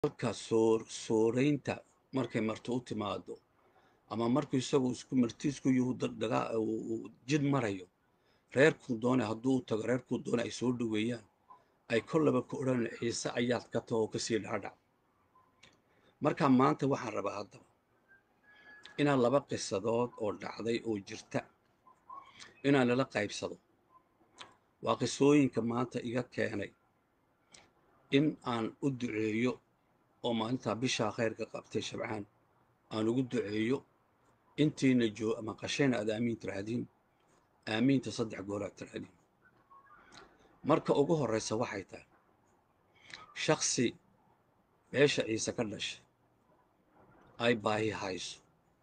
halka soor sooreynta markay marti u timaado ama markuu isagu isku martiisku yuhu dagaa uu jid marayo reerkuu doonay hadduu u tago reerkuu doonay ay soo dhoweeyaan ay kollaba ku odhan ciise ayaad ka taho oo kasii dhaadhac marka maanta waxaan rabaa haddaba inaan laba qisadood oo dhacday oo jirta inaan lala qaybsado waa qisooyinka maanta iga keenay in aan u duceeyo oo maalintaa bishaa khayrka qabtay shabcaan aan ugu duceeyo intiina joo ama qashayna aad aamiin tiraahdiin aamiinta saddex goolaad tiraahdiin marka ugu horraysa waxay tahay shaksi meesha ciise ka dhashay ay baahi hayso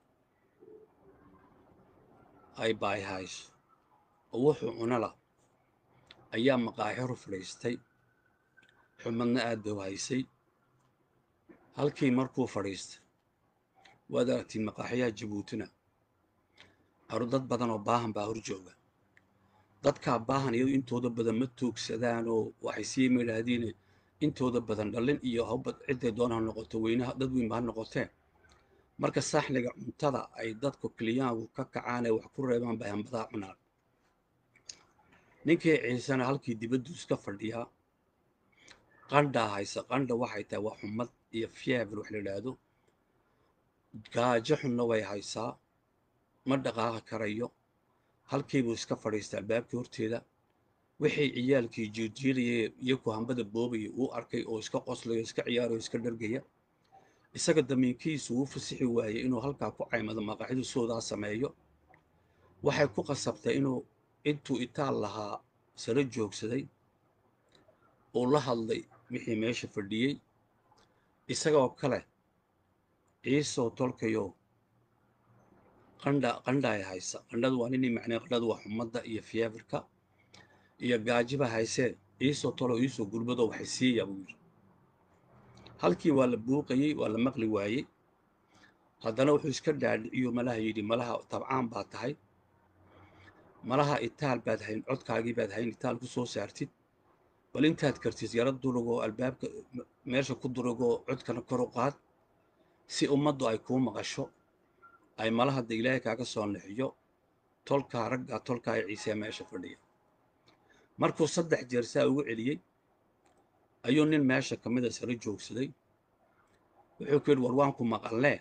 ay baahi hayso oo wuxuu cunala ayaa maqaaxiru fadhiistay xumadna aad bay u haysay halkii markuu fadhiistay waad aragtiin maqaaxiyaha jabuutina aru dad badan oo baahan baa hor jooga dadkaa baahan iyadu intooda badan ma toogsadaan oo waxay sii maydhaahdiin intooda badan dhallin iyo hawbad cidday doona ha noqoto weynaha dad weynba ha noqotee marka saaxniga cuntada ay dadku kiliyaanku ka kacaan ee wax ku reebaan bay hambadaa cunaan ninkii ciisena halkii dibaddu iska fadhiyaa qandhaa haysa qandha waxay tahay waa xumad iyo fiever wax la idhaahdo gaajo xunna way haysaa ma dhaqaaqi karayo halkiibuu iska fadhiistaa albaabkii horteeda wixii ciyaalkii jiirjiirayay iyaku hambada boobaya uu arkay oo iska qoslayo iska ciyaarayo iska dhargaya isaga damiinkiisu wuu fasixi waayey inuu halkaa ku caymado maqaaxidu soodaa sameeyo waxay ku qasabtay inuu intuu itaal lahaa saro joogsaday uu la hadlay wixii meesha fadhiyey isagoo kale ciisoo tolkayo qandha qandhaay haysa qandhadu waa ninii macnee qandhadu waa xumadda iyo fieverka iyo gaajiba haysee ciisoo tolo iisoo gulbadoo waxay siiyaa buu yidhi halkii waa la buuqayey waa la maqli waayey haddana wuxuu iska dhaadhiciyo malaha yidhi malaha tabcaan baa tahay malaha itaal baad hayn codkaagii baad hayn itaal ku soo saartid bal intaad kartid yaro durugoo albaabka meesha ku durugoo codkana kor u qaad si ummaddu ay kuu maqasho ay malahadda ilaahay kaaga soo nixiyo tolkaa raggaa tolkaa ee ciisee meesha fadhiya markuu saddex jeer saa ugu celiyey ayuu nin meesha ka mida saro joogsaday wuxuu ku yidhi war waanku maqallee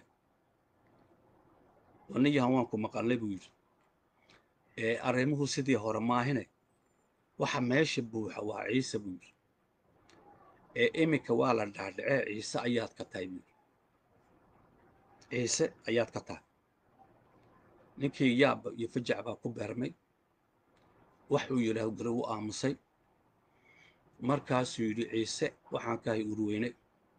war nin yahan waanku maqallee buu yidhi ee arrimuhu sidii hore maahine waxa meesha buuxa waa ciise buu yidhi ee iminka waa la dhaadhacee ciise ayaad ka tahay buu yidhi ciise ayaad ka tahay ninkii yaabba iyo fajac baa ku beermay waxuu yidhaah gare u aamusay markaasuu yidhi ciise waxaan kahay urweyne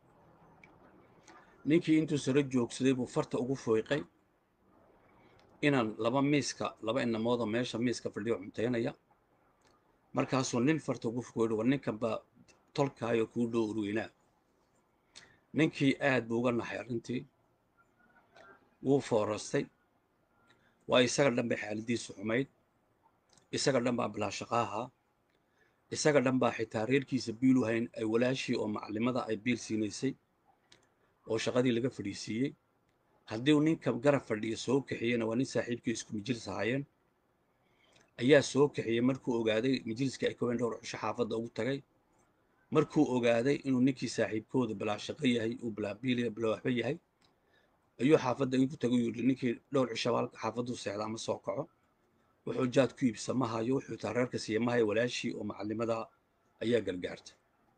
ninkii intuu saro joogsaday buu farta ugu fooyqay inaan laba miiska laba inamoodoo meesha miiska fadhiyo cuntaynaya markaasuu nin farta ugu foyhi war ninkan baa tolkaayo kuu dhow urweynaa ninkii aad buu uga naxay arrintii wuu foorastay waa isaga dhan bay xaaladiisu xumayd isaga dhan baa bilaashaqaaha isaga dhan baa xitaa reerkiisa biilu hayn ay walaashii oo macallimada ay biil siinaysay oo shaqadii laga fadhiisiiyey haddii uu ninka garab fadhiya soo kaxiyeyna waa nin saaxiibkii isku majilis ahaayeen ayaa soo kaxiyey markuu ogaaday majliskii ay kaween dhowr xusho xaafadda ugu tagay markuu ogaaday inuu ninkii saaxiibkooda bilaashaqo yahay uu bilaabiiliya bilaawaxba yahay ayuu xaafadda igu tagay yidhi ninkii dhowr cisho halka xaafaddu seexda ama soo kaco wuxuu jaad ku iibsa ma hayo wuxuu taa reerka siiya ma hayo walaashii oo macallimada ayaa gargaartay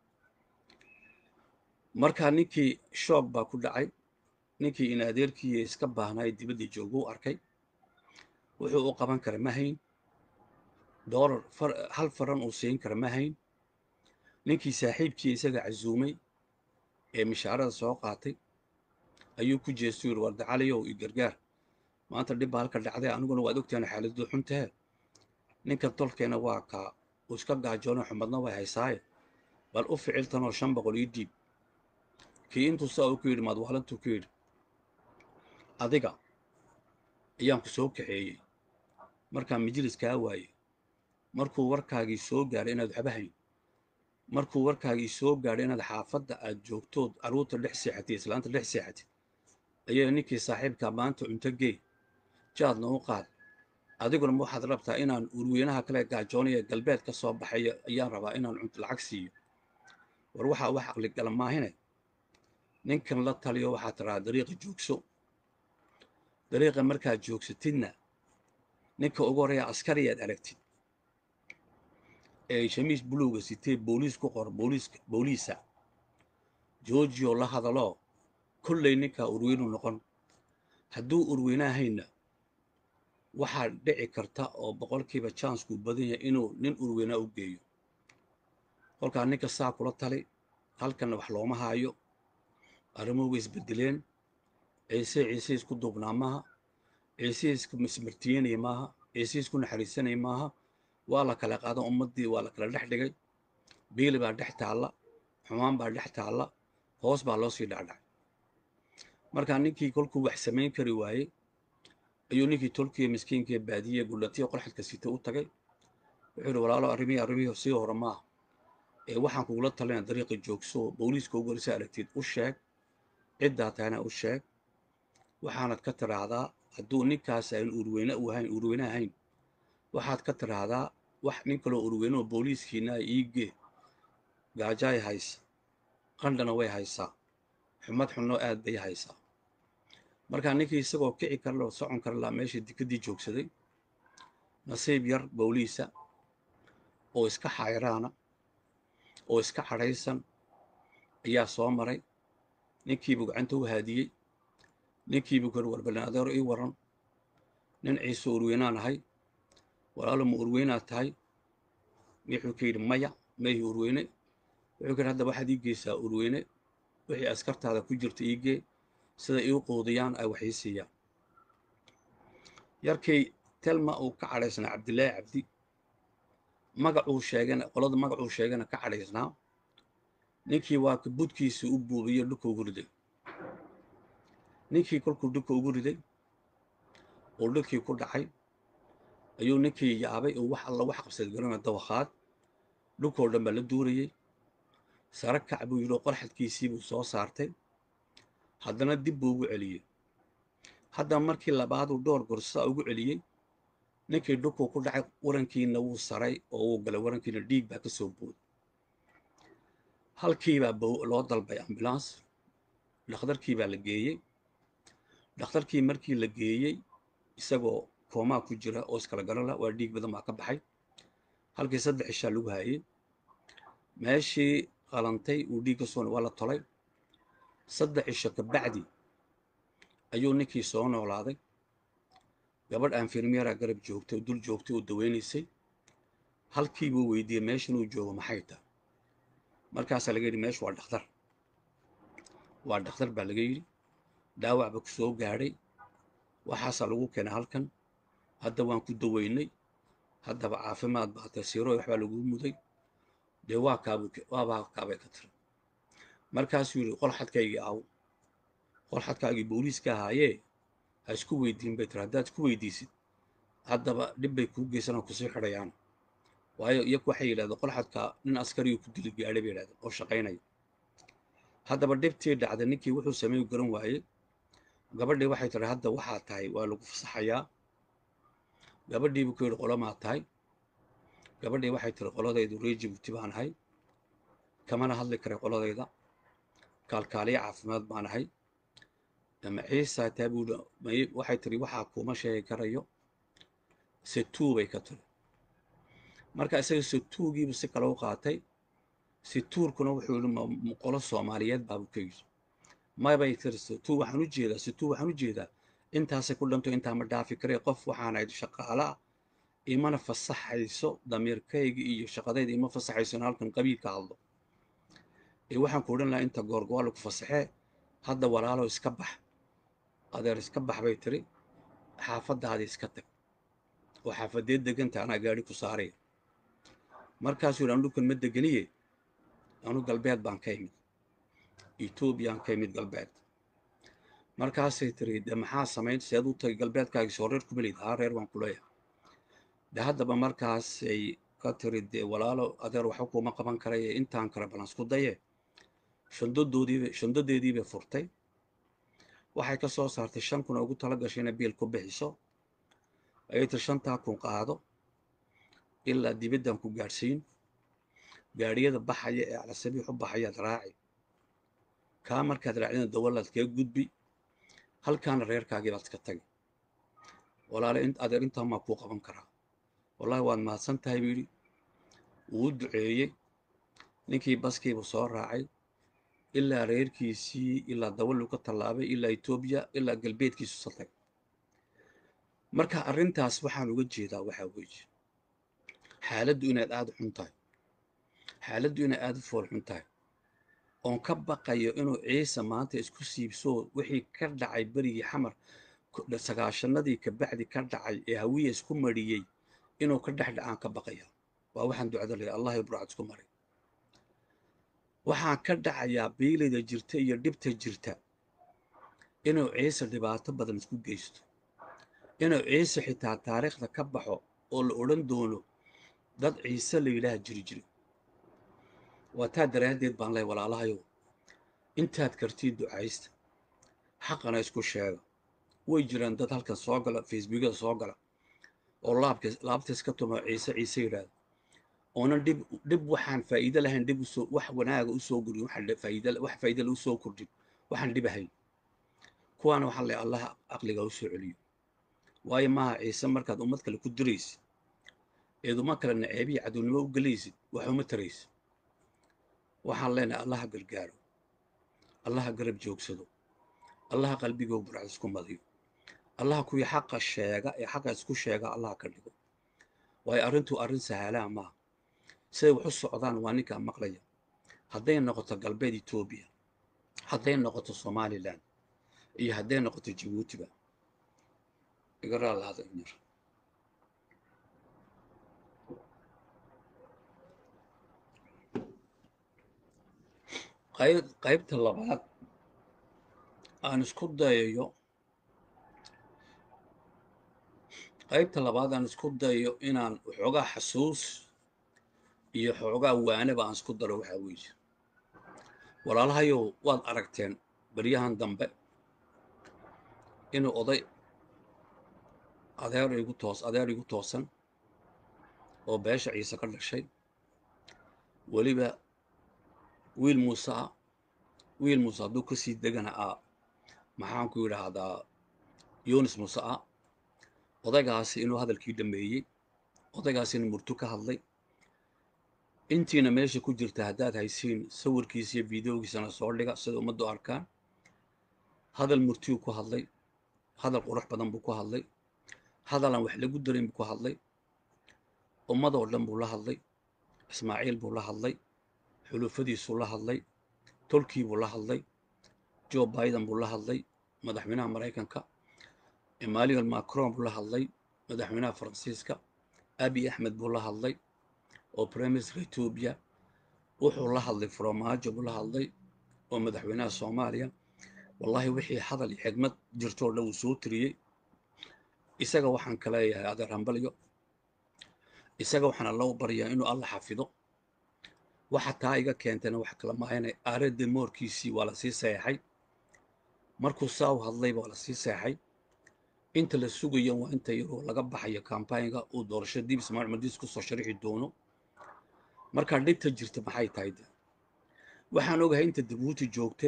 markaa ninkii shoog baa ku dhacay ninkii in adeerkii iska baahnaayo dibaddii jooga u arkay wuxuu u qaban kara ma hayn doolar hal faran uu siin kara ma hayn ninkii saaxiibkii isaga casuumay ee mishaarada soo qaatay ayuu ku jeestu yidhi war dacaliyow i gargaar maanta dhib baa halka dhacday aniguna waad ogtahan xaaladdu xuntahe ninkan tolkeena waa kaa uu iska gaajoono xumadna way haysaaye bal u ficiltanoo shan boqol ii dhiib kii intuu saa uu ku yidhi maadwaalantuu ku yidhi adiga ayaan ku soo kaxeeyey markaa majlis kaa waayey markuu warkaagii soo gaaray inaad waxba hayn markuu warkaagii soo gaadhay inaad xaafadda aad joogtood carruurta dhex seexatid islaanta dhex seexatid ayaa ninkii saaxiibka maanta cunto gee jaadna u qaad adiguna ma waxaad rabtaa inaan urweynaha kale gaajoonaya galbeed ka soo baxayo ayaan rabaa inaan cunto lacag siiyo war waxaa wax aqligala maahine ninkan la taliyo waxaad tirahaa dariiqa joogso dariiqa markaad joogsatidna ninka ugu horreeya askariyaad aragtid ee shamiis buluuga sitee booliis ku qor booliiska booliisa georgio la hadaloo kollay ninkaa urweynu noqon hadduu urweynahayna waxaa dhici karta oo boqolkiiba janskuu badan yahay inuu nin urweynaa u geeyo kolkaa ninka saa kula tali halkanna wax looma haayo arrimuhu way isbedeleen ciise ciise isku duubnaa maaha ciise isku mismartiyenaya maaha ciise isku naxariisanaya maaha waa la kala qaada ummaddii waa la kala dhex dhigay biili baa dhex taalla xumaan baa dhex taalla hoos baa loo sii dhacdhacay markaa ninkii kolkuu wax samayn kari waayey ayuu ninkii tolkiya miskiinkaee baadiye gullatiya qorxadka sita u tagay wuxuu yidhi walaalo arrimihii arrimihii sii hore maaha ee waxaan kugula talina dariiqa joogso booliiska ugu horisa aragtid u sheeg ciddaa tahana u sheeg waxaanad ka tiraahdaa hadduu ninkaas aan urweyne u ahayn urweyne ahayn waxaad ka tiraahdaa wax nin kaloo urweyne oo booliiskiina iigee gaajaay haysa qandhana way haysaa xumad xunno aad bay haysaa markaa ninkii isagoo kici karla oo socon karlaa meesha dikaddii joogsaday nasiib yar booliisa oo iska xayraana oo iska cadhaysan ayaa soo maray ninkiibuu gacanta u haadiyey ninkiibuu kori warbalin adeero ii waran nin ciise urweynaan ahay walaalo ma urweynaad tahay wuxuu ka yidhi maya mayhi urweyne wuxuu ka yidhi hadda waxaad ii geysaa urweyne wixii askartaada ku jirta iigee sida iu quudiyaan ay wax ii siiyaan yarkay telma uu ka cadhaysnaa cabdilaahi cabdi magacuu sheegana qolada magacuu sheegana ka cadhaysnaa ninkii waa ka budkiisii u buubiyo dhulka ugu riday ninkii kolkuu dhulka ugu riday oo dhulkii ku dhacay ayuu ninkii yaabay oo wax alla wax qabsad garana dawakhaad dhulkoo dhan baa la duurayey sare kac buu yidhi oo qorxadkiisii buu soo saartay haddana dib buu ugu celiyey haddana markii labaaduu dhowr gorsaa ugu celiyey ninkii dhulkuu ku dhacay warankiina wuu saray oo wuu galay warankiina dhiig baa ka soo booday halkiibaa loo dalbay ambulans dhakhtarkii baa la geeyey dhakhtarkii markii la geeyey isagoo koomaa ku jira oo iskala garala waa dhiig badan baa ka baxay halkii saddex ishaa lagu haayey meeshii qalantay uu dhiig ka soo waa la tolay saddex isho ka bacdi ayuu ninkii soo noolaaday gabadh anfirmeera garab joogtay oo dul joogtay oo daweynaysay halkii buu weydiiyey meeshan uu joogo maxay tahay markaasaa laga yidhi meeshu waa dhakhtar waa dhakhtar baa laga yidhi dhaawac ba ku soo gaadhay waxaasaa lagu keenay halkan hadda waan ku daweynay haddaba caafimaad baa tasiiro waxbaa laguu muday dee waa kaabu waabaa kaabay ka tiri markaasuu yidhi qol xadkaygii aw qol xadkaagii booliiska ahaayee ha isku weydiin bay tiri haddaad isku weydiisid haddaba dhib bay kuu geysanoo kusii xidhayaan waayo iyaku waxay yidhahdeen qol xadka nin askariyu ku dili gaadhay bay yidhahdeen oo shaqaynaya haddaba dhibtii dhacday ninkii wuxuu sameey garan waayey gabadhii waxay tiri hadda waxaa tahay waa lagu fasaxayaa gabadhiibuu ku yidhi qolomaa tahay gabadhii waxay tiri qoladaydu ree jibuuti baan ahay kamana hadli karay qoladayda kaalkaaliya caafimaad baan ahay ama ciisa taa buu waxay tiri waxaa kuuma sheegi karayo setuu bay ka tiri marka isaga setuugiibu si kale u qaatay situurkuna wuxuu yidhi qolo soomaaliyeed baabu ka yidhi maybay tiri setuu waxaan u jeedaa setuu waxaan u jeedaa intaasay ku dhanto intaa ma dhaafi karee qof waxaan ahayd shaqaalaa imana fasaxayso damiirkayga iyo shaqadayda ima fasaxayso in halkan qabiil ka hadlo ee waxaan ku odhan lahaa inta goorgoa lagu fasaxee hadda walaalo iska bax adeer iska bax bay tiri xaafaddaada iska tag oo xaafadeed deganta anaa gaadhi ku saaraya markaasuu yidhi anu dhulkan ma deganiye anu galbeed baan ka imid etoobiyaan ka imid galbeed markaasay tiri de maxaa samayn seed u tagay galbeedkaagii soo reer kuma leyd haa reer baan ku leeyahay de haddaba markaasay ka tiri dee walaalo adeer waxba kuma qaban karaye intaan kale balan isku daye shandadoodiiba shandadeedii bay furtay waxay ka soo saartay shan kun oo ugu tala gashay inay biil ku bixiso ayay tir shantaa kun qaado ilaa dibaddan ku gaadhsiin gaadhiyada baxaya ee calasabiix u baxayaad raaci kaa markaad raacdina dawalaad kaga gudbi halkaana reerkaagii baad ka tagi walaale adeer intaa maa kuu qaban karaa wallahi waad mahadsan tahay buu yidhi wuu duceeyey ninkii baskiibuu soo raacay ilaa reerkiisii ilaa dawaluu ka tallaabay ilaa etoobiya ilaa galbeedkiisu satay marka arrintaas waxaan uga jeedaa waxaa weeye xaaladdu inaad aada u xun tahay xaaladdu inay aada u fool xun tahay oon ka baqayo inuu ciise maanta isku siibsoo wixii ka dhacay berigii xamar sagaashanadii kabacdi ka dhacay ee hawiya isku mariyey inuu ka dhex dhacaan ka baqaya waa waxaan ducada leeyahay allah ibracad isku maray waxaan ka dhacayaa biilayda jirta iyo dhibta jirta inuu ciise dhibaato badan isku geysto inuu ciise xitaa taariikhda ka baxo oo la odhan doono dad ciise la yidhaah jiri jiri waa taa daraaddeed baan leh walaalahayow intaad kartiin ducaysta xaqana isku sheega way jiraan dad halkan soo gala facebookyada soo gala oo laabka laabtays ka tumo ciise ciise yidhaahda oonan dhib dhib waxaan faa'iido lahayn dhib usoo wax wanaaga usoo gudin waxaan faa'iido wax faa'iido la usoo kordhin waxaan dhib ahayn kuwaana waxaan leeyahay allah aqliga usoo celiyo waayo maaha ciise markaad ummad kale ku diraysid eed uma kale naceebiya cadownimo u gelaysid wax uma taraysid waxaan leenahay allaha gargaaro allaha garab joogsado allaha qalbigoo burcad isku madiyo allaha kuwii xaqa sheega ee xaqa isku sheega allaha ka dhigo waayo arrintuu arrin sahalaa maaha siday wax u socdaan waa ninkaa maqlaya hadday noqoto galbeed etoobiya hadday noqoto somalilan iyo hadday noqoto jabuutiba igaraa lahada inyar qayb qaybta labaad aan isku dayayo qaybta labaad aan isku dayayo inaan waxoogaa xasuus iyo xoogaa waanaba aan isku daro waxaa weeye walaalahayow waad aragteen beryahan dambe inuu oday adeer igu toos adeer igu toosan oo beesha ciise ka dhashay weliba wiil muuse ah wiil muuse hadduu ka sii degana ah maxaanku yidhaahdaa yunis muuse ah odaygaasi inuu hadalkii dhameeyey odaygaasi inuu murtu ka hadlay intiina meesha ku jirta haddaad haysiin sawirkiisa iyo videogiisana soo dhiga sida ummaddu arkaan hadal murtiyuu ku hadlay hadal qurux badan buu ku hadlay hadalaan wax lagu darin buu ku hadlay ummadoo dhan buu la hadlay ismaaciil buu la hadlay xulufadiisuu la hadlay tolkii buu la hadlay joe biden buu la hadlay madaxweynaha maraykanka emmanuel macron buu la hadlay madaxweynaha faransiiska abi axmed buu la hadlay oo briminister etoobiya wuxuu la hadlay faromaajo buu la hadlay oo madaxweynaha soomaaliya wallahi wixii hadal iyo xigmad jirtoo dhan uu soo tiriyey isaga waxaan ka leeyahay adeer hambalyo isaga waxaan alla u baryaa inuu alla xafido waxa taa iga keentayna wax kala maayanay aaradda moorkiisii waa la sii seexay markuu saa u hadlayba waa la sii seexay inta la sugayo waa inta yaroo laga baxayo kambaynga uu doorasho dib ismaaciil madiis kusoo sharixi doono markaa dhibta jirta maxay tahay de waxaan ogahay inta jabuuti joogta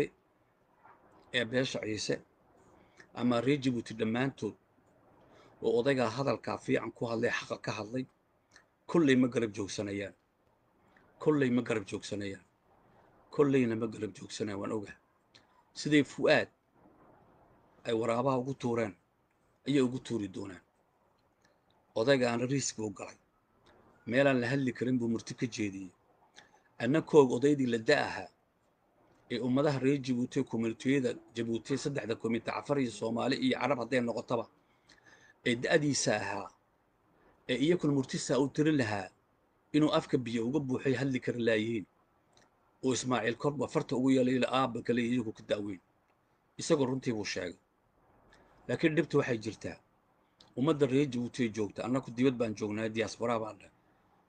ee beesha ciise ama reer jabuuti dhammaantood oo odaygaa hadalkaa fiican ku hadlay xaqa ka hadlay kolley ma garab joogsanayaan kolley ma garab joogsanayaan kolleyna ma garab joogsanayaan waan ogahay siday fu'aad ay waraabaha ugu tuureen ayay ugu tuuri doonaan odaygaana riiski u galay meelaan la hadli karin buu murti ka jeediyey anna koog odaydii la da ahaa ee ummadaha reer jabuuti komunitiyada jabuuti saddexda komite cafar iyo soomaali iyo carab hadday noqotaba ee da'diisa ahaa ee iyakuna murtisaa u tirin lahaa inuu afka biyo uga buuxay hadli kara laayihiin oo ismaaciil korba farta ugu yeelay ila aabba kale iyagu ka da'weyn isagoo runtii buu sheegay laakiin dhibta waxay jirtaa ummadda reer jabuuti joogta annaku dibad baan joognaa diaspora baan dheh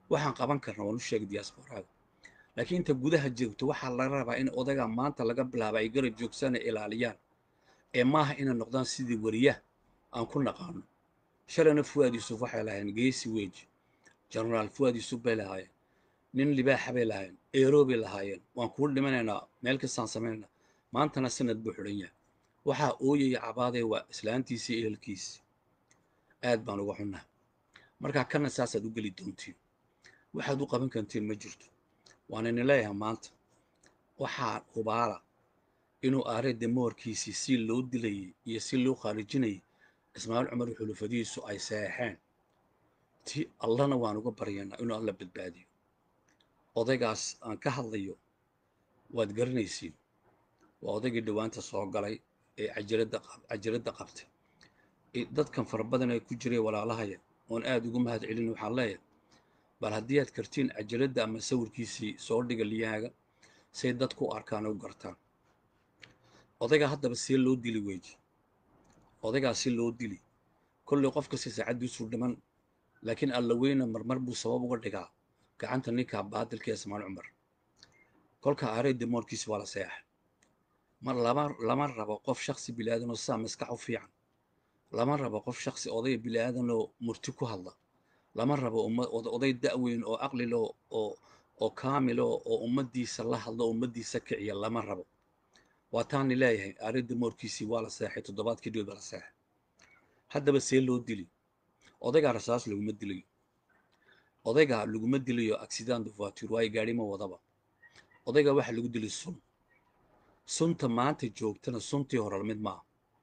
waxaan qaban karna waan u sheegay diasporaaga laakiin inta gudaha joogto waxaa laga rabaa in odaga maanta laga bilaaba ay garab joogsana ilaaliyaan ee maaha inay noqdaan sidii wariyaha aan ku naqaano shalayna fuwaad yuusuf waxay lahaayeen geesi weji genaraal fuwaad yuusuf bay lahaayeen nin libaaxa bay lahaayeen eero bay lahaayeen waan kuu dhimanaynaa meel kastaan samaynayna maantana sanad buu xidhan yahay waxaa ooyaya cabaadee waa islaantiisii ehelkiisi aad baan uga xunnaha markaa kana saasaad u geli doontiin waxaad u qaban kartiin ma jirto waan idin leeyahay maanta waxaa hubaala inuu aare demoorkiisii si loo dilayay iyo si loo khaarijinayay ismaaciil cumar iyo xulufadihiisu ay seexeen ti allana waan uga baryaynaa inuu alla badbaadiyo odaygaas aan ka hadlayo waad garanaysiin waa odaygii dhowaanta soo galay ee cajiradda cajiradda qabtay dadkan fara badan ee ku jiray walaalahaya oon aad ugu mahad celin waxaan leeyahay bal haddii aad kartiin cajiradda ama sawirkiisii soo dhiga liyaaga say dadku u arkaan u gartaan odaygaa haddaba see loo dili weji odaygaa si loo dili kollay qof kasta saacaddiisuu dhiman laakiin alla weyna marmar buu sabab uga dhigaa gacanta ninkaa baadilka ee ismaal cumar kolka aarey demoorkiisi waa la seexa mar lama lama rabo qof shaksi bilaadanoo saa maskax u fiican lama rabo qof shaksi oday bilaadanoo murti ku hadla lama rabo oday da'weyn oo aqlilo oo oo kaamilo oo ummaddiisa la hadlo ummaddiisa kiciya lama rabo waa taani leeyahay aarey demoorkiisii waa la seexay toddobaadkii dhow baa la seexay haddaba see loo dili odaygaa rasaas laguma dilayo odaygaa laguma dilayo accident de voiture waayo gaadhi ma wadaba odaygaa waxaa lagu dilay sun sunta maanta joogtana suntii hore mid maaha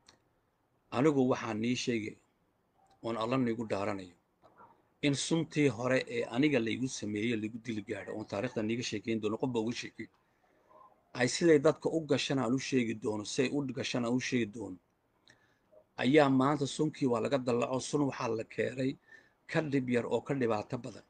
anigu waxaan nii sheegay oon alla niigu dhaaranayo in suntii hore ee aniga laygu sameeyey laygu dili gaadho oon taarikhda niiga sheekayn doono qofba uga sheekay ay siday dadka u gashan aan u sheegi doono siday u gashan aan u sheegi doono ayaa maanta sunkii waa laga dallaco sun waxaa la keenay ka dhib yar oo ka dhibaato badan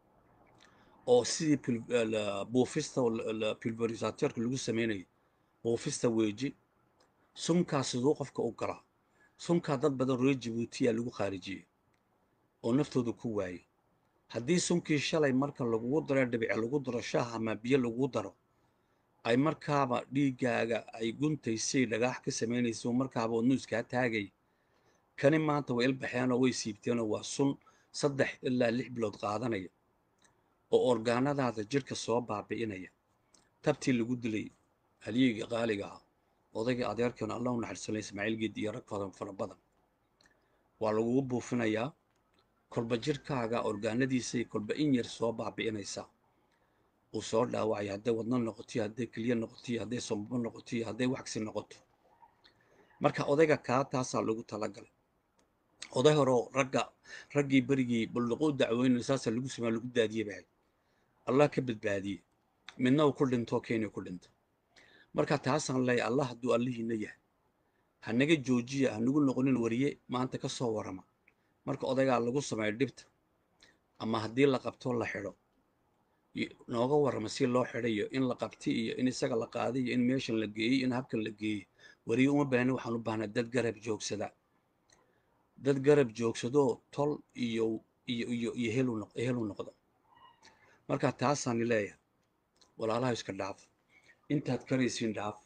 oo sidii buufista pulverisateurka lagu samaynayo buufista weeji sunkaa siduu qofka u galaa sunkaa dad badan reer jabuutiyaa lagu khaarijiyey oo naftooda ku waayey haddii sunkii shalay marka lagugu daro dhibice lagu daro shaah ama biyo lagugu daro ay markaaba dhiiggaaga ay guntaysay dhagaax ka samaynayso markaaba oo nuuskaa taagay kani maanta way ilbaxeenoo way siibteenoo waa sun saddex ilaa lix bilood qaadanaya oo orgaanadaada jidhka soo baabi'inaya tabtii lagu dilay haliyeyga qaaliga ah odayga adeerkan allah u naxariisanay ismaaciil geedi iyo rag fadan fara badan waa lagugu buufinayaa kolba jidhkaaga orgaanadiisay kolba in yar soo baabi'inaysaa uu soo dhaawacaya hadday wadno noqotiyo hadday keliya noqotiyo hadday sombabo noqotiyo hadday waxsi noqoto marka odayga kaa taasaa lagu talagalay oday horeo ragga raggii berigii balluqo u dacweynay saasaa lagu sameya lagu daadiyey bahay allah ka badbaadiyey midna uu ku dhintoo kenya ku dhinta marka taasaan leeyahay allah hadduu allihiina yahay ha naga joojiya ha nagu noqonin wariye maanta ka soo warrama marka odaygaa lagu sameeyo dhibta ama haddii la qabto la xidho nooga warrama si loo xidhayo in la qabti iyo in isaga la qaaday iyo in meeshan la geeyey in habkan la geeyey wariye uma baahni waxaan u baahnaa dad garab joogsada dad garab joogsadoo tol iyo iyo iyo iyo helu helu noqda marka taasaani leeyahay walaalaha iska dhaaf intaad karaysiin dhaaf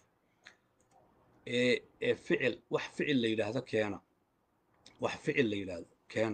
ee ee ficil wax ficil la yidhaahdo keena wax ficil la yidhaahdo keena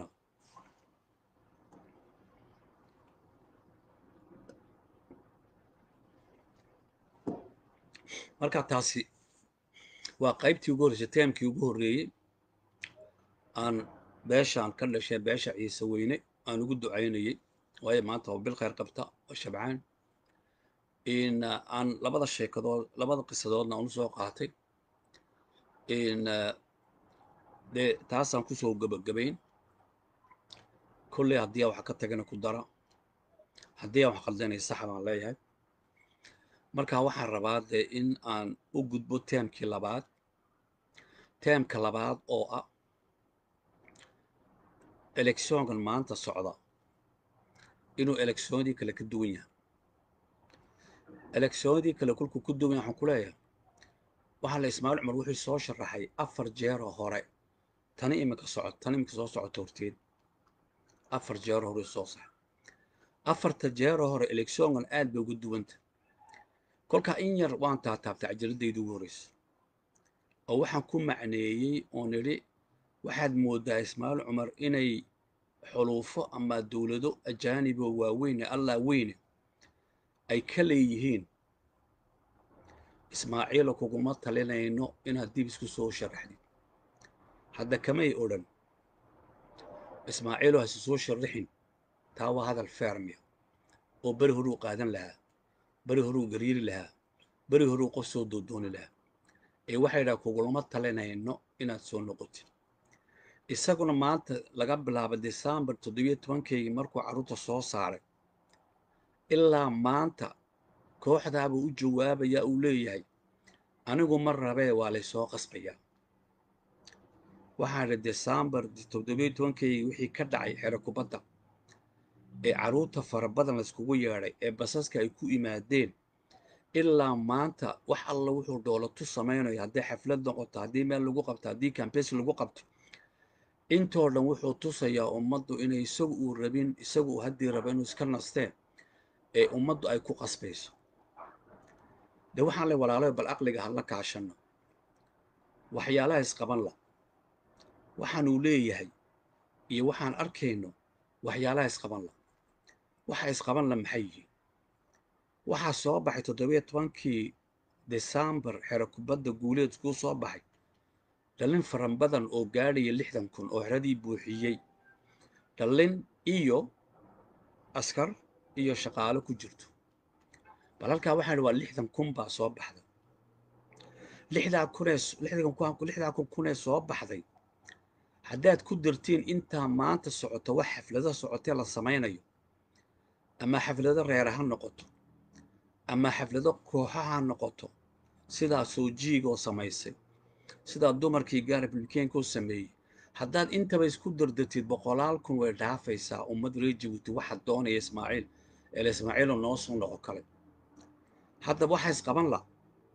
marka taasi waa qaybtii ugu horreysay teemkii ugu horreeyey aan beeshaan ka dhashay beesha ciise weyne aan ugu ducaynayey waayo maanta waa bil khayr qabta oo shabcaan in aan labada sheekadood labada qisadoodna aan usoo qaatay in dee taasaan kusoo gabagabayn kolley haddii aan wax ka tagana ku dara haddii aan wax qaldanay sax baan leeyahay marka waxaan rabaa dee in aan u gudbo teemkii labaad teemka labaad oo ah elekshonkan maanta socda inuu elekshonadii kale ka duwan yahay elekshonadii kale kolkuu ku duwan yahay waxaan ku leeyahay waxaa la ismaaciil cumar wuxuu soo sharaxay afar jeeroo hore tani imika socot tani imika soo socota horteed afar jeero hore soo sax afarta jeero hore electionkan aad bay uga duwanta kolkaa in yar waan taataabtay cajiradayda ugu horreysa oo waxaan ku macneeyey oon idhi waxaad mooddaa ismaaciil cumar inay xuluufo ama dowlado ajaaniboo waaweyne allah weyne ay ka leeyihiin ismaaciilo kuguma talinayno inaad dib isku soo sharaxdid hadda kamay odhan ismaaciilo hasi soo sharaxin taa waa hadal feermiya oo beri horuu qaadan lahaa beri horuu gariiri lahaa beri horuu qof soo doodooni lahaa ee waxay dhaha kugulama talinayno inaad soo noqotid isaguna maanta laga bilaabo desembar toddobiyo tobankeygii markuu carruurta soo saaray ilaa maanta kooxdaabuu u jawaabayaa uu leeyahay anigu ma rabee waa laysoo qasbayaa waxaa idhi desembar toddobiyo tobankeygii wixii ka dhacay xero kubadda ee carruurta fara badan layskugu yeedhay ee basaska ay ku yimaadeen ilaa maanta wax alla wuxuu dhoolatu samaynayo haddii xaflad noqoto haddii meel lagu qabto haddii kambeys lagu qabto intoo dhan wuxuu tusayaa ummaddu inay isagu uu rabin isagu uu haddii rabo inuu iska nasteen ee ummaddu ay ku qasbayso dee waxaan lay walaalayo bal aqliga hala kaashanno waxyaalaha isqaban la waxaanuu leeyahay iyo waxaan arkayno waxyaalaha isqaban la waxa isqaban la maxay yihiin waxaa soo baxay toddobiyo tobankii desembar xero kubadda guuleed kuu soo baxay dhallin faran badan oo gaadhaya lixdan kun oo xeradii buuxiyey dhallin iyo askar iyo shaqaalo ku jirto bal halkaa waxaan idhi waa lixdan kun baa soo baxday lixdaa kunee lixdaa kun kunee soo baxday haddaad ku dartiin intaa maanta socoto wax xaflado socotee la samaynayo ama xaflado reera ha noqoto ama xaflado kooxa ha noqoto sidaa soojiigoo samaysay sidaa dumarkii gaar republikeenkoo sameeyey haddaad intaba isku dardartid boqolaal kun way dhaafaysaa ummad reer jabuuti waxaa doonaya ismaaciil eela ismaaciiloo noo soo noqo kale haddaba waxaa isqaban la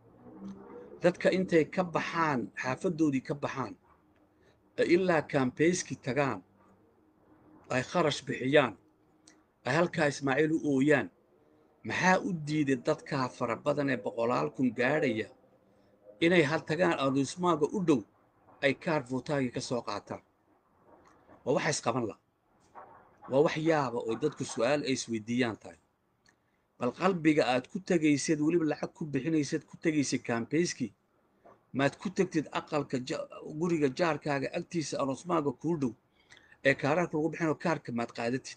dadka intay ka baxaan xaafadoodii ka baxaan ee ilaa kaambeyskii tagaan ay kharash bixiyaan ay halkaa ismaaciil u ooyaan maxaa u diiday dadkaa fara badan ee boqolaal kun gaadhaya inay ha tagaan aduusmaaga u dhow ay kaar fuutaagii ka soo qaataan waa waxa isqaban la waa wax yaaba oo dadku su'aal ay isweydiiyaan tahay bal qalbiga aad ku tegaysad weliba lacag ku bixinaysad ku tegaysad kaambeyskii maad ku tegtid aqalka guriga jaarkaaga agtiisa aroosmaaga kuu dhow ee kaararka lagu bixinoo kaarka maad qaadatid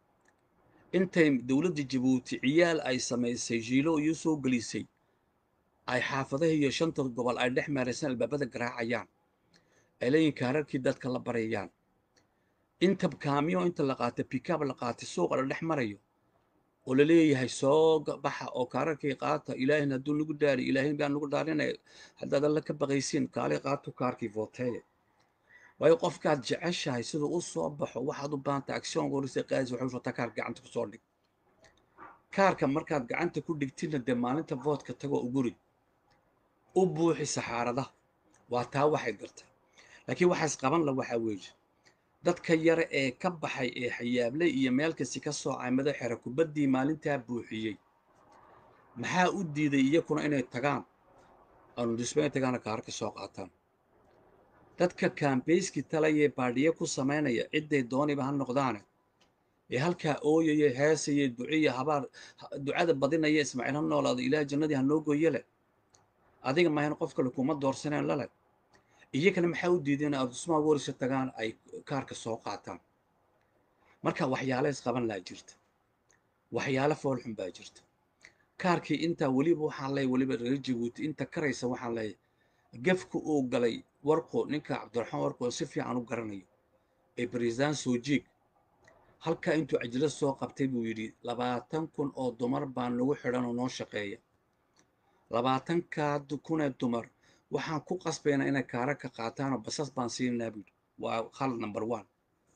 intay dowladda jabuuti ciyaal ay samaysay jiilo iyo soo gelisay ay xaafadaha iyo shanta gobol ay dhex maaraysaan albaabada garaacayaan ay leeyihin kaararkii dadka la barayaan inta kaamiyo inta la qaatay bikab la qaatay suuqa la dhex marayo oo la leeyahay soo baxa oo kaararkii qaata ilaahina hadduu nagu daari ilaahin baa nagu dhaarinaya haddaad alla ka baqaysiin kaali qaato kaarkii vooteeya waayo qofkaad jeceshahay siduu u soo baxo waxaad u baahanta agsyoonka horisa qaadis waxay usoo taa kaarka gacanta kusoo dhig kaarka markaad gacanta ku dhigtidna dee maalinta voodka tagoo uguri u buuxi saxaaradaha waa taa waxay gartay laakiin waxaa isqaban la waxaa weeye dadka yare ee ka baxay ee xayaable iyo meel kasti ka soocay madax xere kubaddii maalintaa buuxiyey maxaa u diiday iyakuna inay tagaan anudisba inay tagaana kaarka soo qaataan dadka kaambeyskii talayee baadhiye ku samaynaya cidday dooniba ha noqdaane ee halkaa ooyaya heesaya duciya habaar ducada badinaya ismaaciil ha noolaado ilaah jannadii ha noo gooye leh adiga maahan qof kale kuma doorsaneen lale iyagana maxaa u diiday in adusmaa warisa tagaan ay kaarka soo qaataan marka waxyaale isqaban laa jirta waxyaale foolxun baa jirta kaarkii intaa weliba waxaan leeyahy weliba reer jabuuti inta karaysa waxaan leeyahay gefka uu galay warqo ninka cabdiraxmaan warqo si fiican u garanayo ee barisaan soojiig halkaa intuu cajilo soo qabtay buu yidhi labaatan kun oo dumar baan nagu xidhan oo noo shaqeeya labaatankaa kunee dumar waxaan ku qasbaynaa inay kaara ka qaataanoo basas baan siinaa buu yidhi waa khalad number one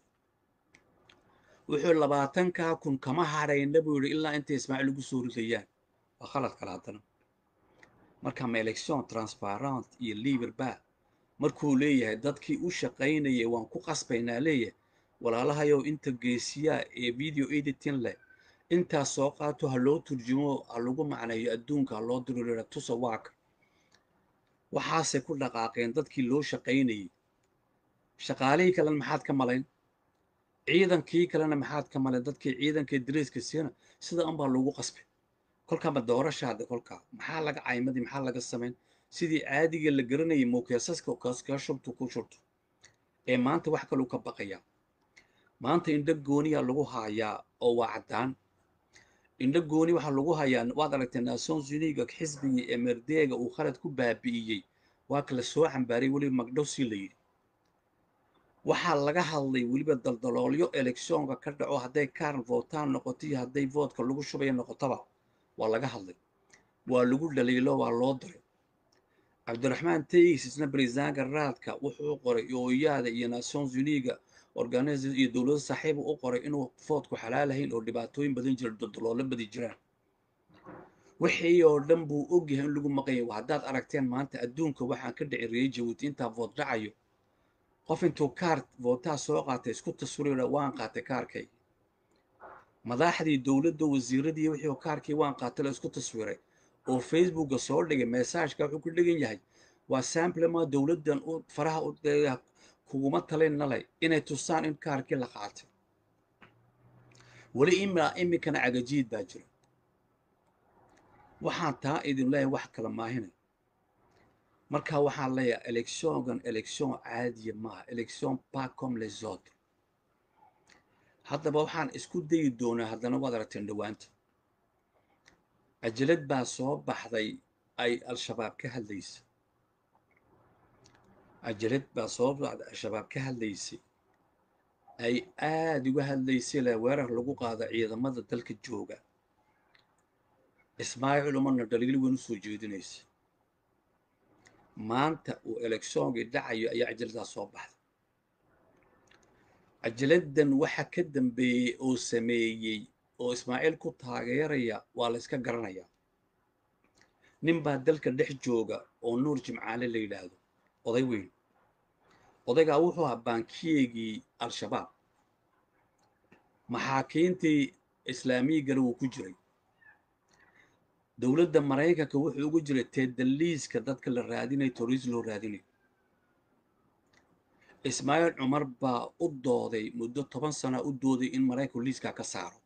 wuxuu labaatankaa kun kama hadhayna buu yidhi ilaa intay ismaaciil ugu soo ridayaan waa khalad kale haddana marka ma election transparent iyo liber ba markuu leeyahay dadkii u shaqaynayay waan ku qasbaynaa leeyahay walaalahayow inta geesiyaa ee video editing leh intaas soo qaato ha loo turjumo ha lagu macneeyo adduunka ha loo dirira tusa waaka waxaasay ku dhaqaaqeen dadkii loo shaqaynayay shaqaalihii kalena maxaad ka malayn ciidankii kalena maxaad ka malayn dadkii ciidankii dariiska siina sida unbaa lagu qasbay kolkaama doorashaada kolkaa maxaa laga caymadii maxaa laga samayn sidii caadiga la garanayay muukeesaska kaska shubtu ku shubto ee maanta wax kaluu ka baqayaa maanta indho gooniyaa lagu haayaa oo waa caddaan indho gooni waxaa lagu hayaa waad aragtay nations uniga xisbigii ee merdeega uu khalad ku baabi'iyey waa kala soo xambaaray weliba magdhowsi la yidhi waxaa laga hadlay weliba daldaloolyo elekshonka ka dhaco hadday kaarn votaan noqoto iyo hadday voodka lagu shubaya noqotaba waa laga hadlay waa lagu dhaliilo waa loo diray cabdiraxmaan tayis isna barisaanka raadka wuxuu qoray ooyaada iyo nations uniga organizers iyo dowlado saaxiiba u qoray inuu foodku xalaalahayn oo dhibaatooyin badan jira daldaloolo badi jiraan wixii oo dhan buu ogyahay in lagu maqanya haddaad aragteen maanta adduunka waxaan ka dhicin reer jabuuti intaa vood dhacayo qof intuu kaar vootaa soo qaatay isku taswirira waan qaatay kaarkay madaxdii dowladda wasiiradii wixii kaarkii waan qaatay la isku taswiray oo facebooka soo dhigay mesaajka wuxuu ku dhigan yahay waa samplema dowladdan u faraha u kuguma talin nalay inay tusaan in kaarkii la qaatay weli ima iminkana cagajiid baa jira waxaan taa idin leeyahay wax kala maahinay marka waxaan leeyahay electiongan election caadiya maaha election pas comme les autres haddaba waxaan isku dayi doonaa haddana waad aragteen dhowaanta cajalad baa soo baxday ay al-shabaab ka hadlaysa cajalad baa soo baxday al-shabaab ka hadlaysay ay aada uga hadlaysay le weerar lagu qaado ciidamada dalka jooga ismaaciil umarna dhaliil weyn u soo jeedinaysa maanta uu elekshoonkii dhacayo ayaa cajaladaas soo baxday cajaladdan waxa ka dambeeyey oo sameeyey oo ismaaciil ku taageeraya waa la yska garanayaa nin baa dalka dhex jooga oo nuur jimcaale la yidhaahdo oday weyn odaygaa wuxuu ahaa baankiyeegii al-shabaab maxaakiintii islaamiyigana wuu ku jiray dowladda maraykanka wuxuu ugu jiray teedaliiska dadka la raadinayo toriis loo raadinayo ismaaciil cumar baa u dooday muddo toban sana u dooday in maraykanku liiskaa ka saaro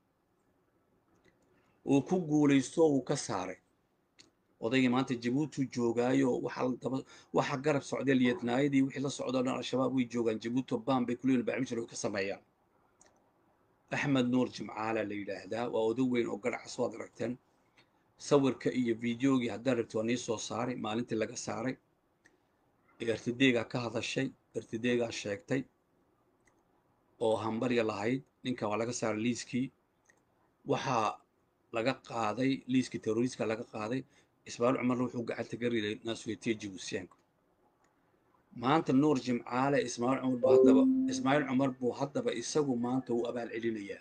uu ku guulaysto uu ka saaray odaygii maanta jabuuti joogaayo waxa garab socday liyadnaayadii wixii la socdo dhan al-shabaab way joogaan jabuuti baan bay kuleeyihin barnaamij way ka sameeyaan axmed nuur jimcaala la yidhaahdaa waa oday weyn oo garacas waad aragteen sawirka iyo videogii haddaan rabti waa nii soo saaray maalintii laga saaray ertideegaa ka hadashay ertideegaa sheegtay oo hambarya lahayd ninka waa laga saaray liiskii waxaa laga qaaday liiskii terroriska laga qaaday ismaaciil cumarna wuxuu gacanta ka riday naasweytiya jibuusiyaanka maanta nuur jimcaale ismaaciil cumar buu haddaba ismaaciil cumar buu haddaba isagu maanta u abaal celinayaa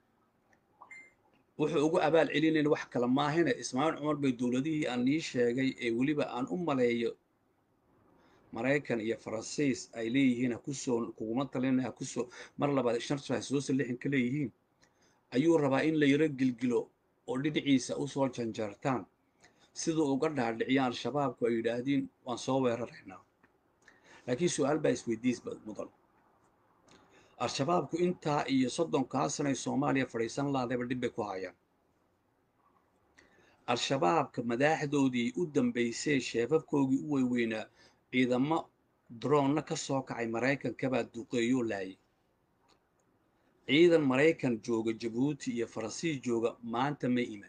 wuxuu ugu abaal celinayna wax kale maahina ismaaciil cumar bay dowladihii aan nii sheegay ee weliba aan u maleeyo maraykan iyo faransiis ay leeyihiin ha kusoo kuguma talina ha kusoo mar labaad shartu ha soo salixin ka leeyihiin ayuu rabaa in la yaro gilgilo oo dhinaciisa usoo janjartaan siduu uga dhaadhiciyaan al-shabaabku ay yidhaahdiin waan soo weeraraynaa laakiin su-aal baa isweydiis mudan al-shabaabku intaa iyo soddonkaa sanay soomaaliya fadhiisan laadayba dhib bay ku hayaan al-shabaabka madaaxdoodii u dambaysay sheefafkoogii u weyweynaa ciidamo droonna ka soo kacay maraykankabaa duqeeyoo laayay ciidan maraykan jooga jabuuti iyo faransiis jooga maanta ma iman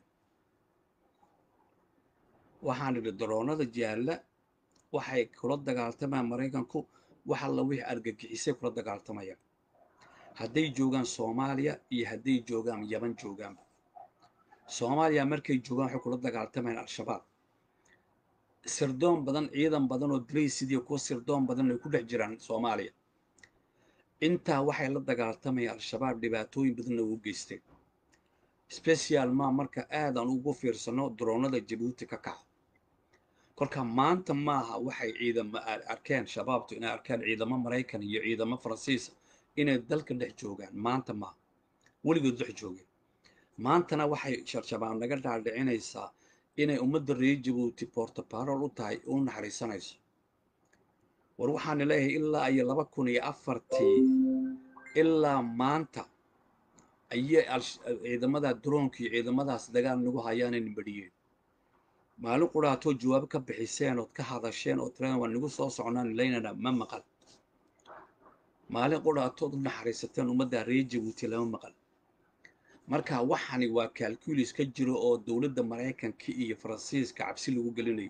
waxaan idhi daroonnada jaalla waxay kula dagaaltamayaan maraykanku wax alla wixii argagixisay kula dagaaltamayaan hadday joogaan soomaaliya iyo hadday joogaan yaban joogaanba soomaaliya markay joogaan waxay kula dagaaltamayaan al-shabaab sirdoon badan ciidan badan oo daraysidiiyo kuwa sirdoon badan ay ku dhex jiraan soomaaliya intaa waxay la dagaaltamayaan al-shabaab dhibaatooyin badanna ugu geysteen special ma marka aadan ugu fiirsano daroonnada jabuuti ka kaca kolka maanta maaha waxay ciidamo arkeen shabaabtu inay arkeen ciidamo maraykan iyo ciidamo faransiisa inay dalka dhex joogaan maanta maaha weligood dhex joogeen maantana waxay sharjabaan naga dhaadhicinaysaa inay ummadda reer jabuuti bortobarol u tahay u naxariisanayso war waxaana leeyahay ilaa iyo laba kun iyo afartii ilaa maanta ayay ciidamada droonka iyo ciidamadaas dagaal nagu hayaanay nibadhiyeen maalin quraatoo jawaabo ka bixiseen ood ka hadasheen oo tirada waa nagu soo socnaan laynana ma maqal maalin quraatood u naxariisateen ummadda reer jabuuti lama maqal marka waxani waa calculis ka jiro oo dowladda maraykanka iyo faransiiska cabsi lagu gelinayo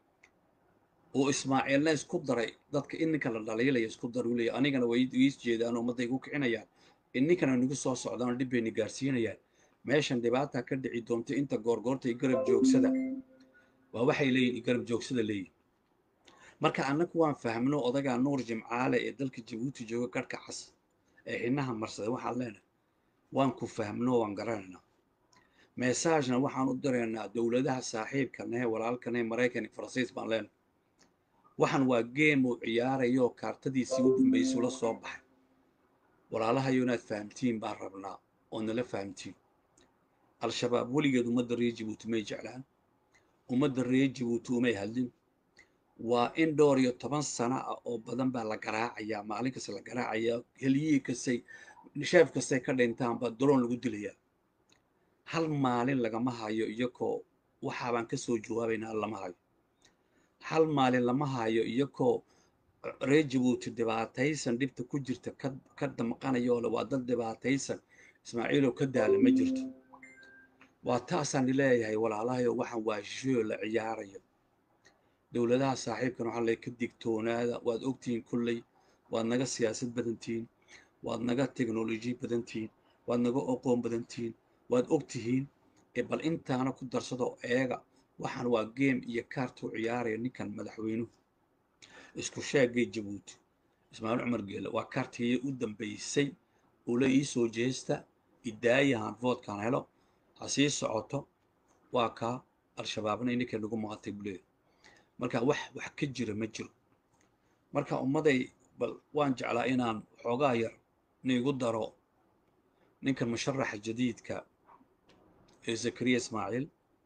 oo ismaaciilna isku daray dadka ininka la dhaliilaya isku dar u leeya anigana way iis jeedaan ummadday ku kicinayaan ininkana nagu soo socdaan dhib bayna gaarsiinayaan meeshan dhibaata ka dhici doonta inta goorgoorta iyo garab joogsada waa waxay leeyihin garab joogsada leeyihin marka annagu waan fahmno odagaa nuur jimcaale ee dalka jabuuti jooga garhka cas ee xinaha marsaday waxaan leenahay waan ku fahmno waan garanaynaa mesaajna waxaan u diraynaa dowladaha saaxiibkanahe walaalkanahe maraykan iyo faransiis baan leenahay waxaan waa geem uu ciyaarayoo kaartadiisii u dambaysay la soo baxay walaalahayo inaad fahamtiin baan rabnaa oo nala fahamtiin al-shabaab weligeed ummadda reer jabuuti may jeclaan ummadda reer jabuuti umay hadlin waa in dhowr iyo toban sano ah oo badan baa la garaacayaa maalin kasta la garaacayaa heliyihii kastay sheef kastay ka dhintaan baa doloon lagu dilayaa hal maalin lagama hayo iyakoo waxaabaan ka soo jawaabaynaa lama hayo hal maalin lama hayo iyakoo reer jabuuti dhibaataysan dhibta ku jirta ka damqanayo ole waa dad dhibaataysan ismaaciilow ka daala ma jirto waa taasaan leeyahay walaalahayo waxaan waa shoo la ciyaarayo dowladaha saaxiibkan waxaa lay ka digtoonaada waad ogtihiin kolley waad naga siyaasad badantihiin waad naga teknoloji badantihiin waad naga oqoon badantihiin waad ogtihiin ee bal intaana ku darsadoo eega waxaan waa geem iyo kaartuu ciyaaraya ninkan madaxweynuhu isku sheegay jabuuti ismaaciil cumar geele waa kaartii u dambaysay ula ii soo jeesta idaayahan voodkan helo ha sii socoto waa kaa al-shabaabna ininka nagu maqatay buleeda marka wax wax ka jira ma jiro marka ummaday bal waan jeclaa inaan xoogaa yar niigu daro ninkan musharaxa jadiidka ee zakariya ismaaciil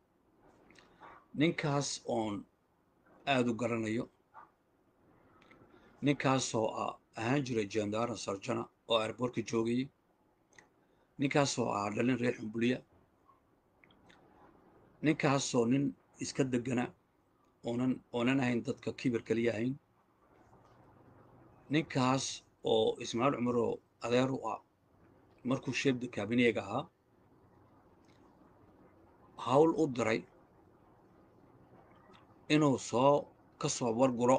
ninkaas oon aada u garanayo ninkaasoo ah ahaan jiray jendaran sarjana oo airboortka joogayay ninkaasoo ah dhalin reer xumbuliya ninkaasoo nin iska degana oonan oonan ahayn dadka kibir kaliya ahayn ninkaas oo ismaaciil cumaroo adeer u ah markuu sheebda kaabineega ahaa hawl u diray inuu soo ka soo warguro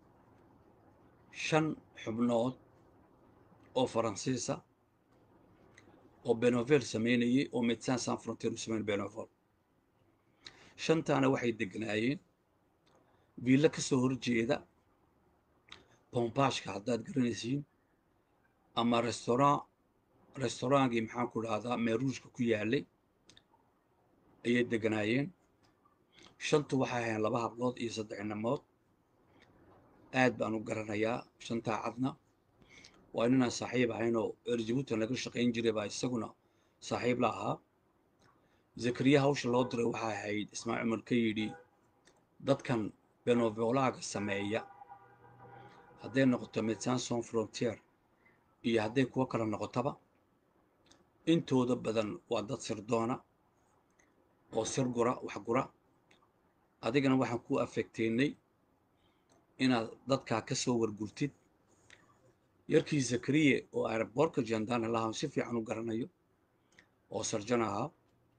shan xubnood oo faransiisa oo benovel samaynayay oo medecin san frontier u samayn benovel shantaana waxay degnaayeen viilla ka soo horjeeda bombashka haddaad garanaysiin ama restaurant restaurantgii maxaan ku dhahdaa meeruushka ku yaalay ayay deganaayeen shantu waxay ahayn laba hablood iyo saddex inamood aad baan u garanayaa shantaa cadna waa inanaan saaxiib ahaynoo erjabuutan laga shaqayn jiray baa isaguna saaxiib la ahaa zakariya hawsha loo diray waxay ahayd ismaaciil cumar ka yidhi dadkan benovolaga sameeya hadday noqoto medecin son frontier iyo hadday kuwo kale noqotaba intooda badan waa dad sirdoona oo sir gura wax gura adigana waxaan ku afegteynay inaad dadkaa ka soo wargurtid yarkii zakariye oo airboortka jandana lahaa si fiican u garanayo oo sarjan ahaa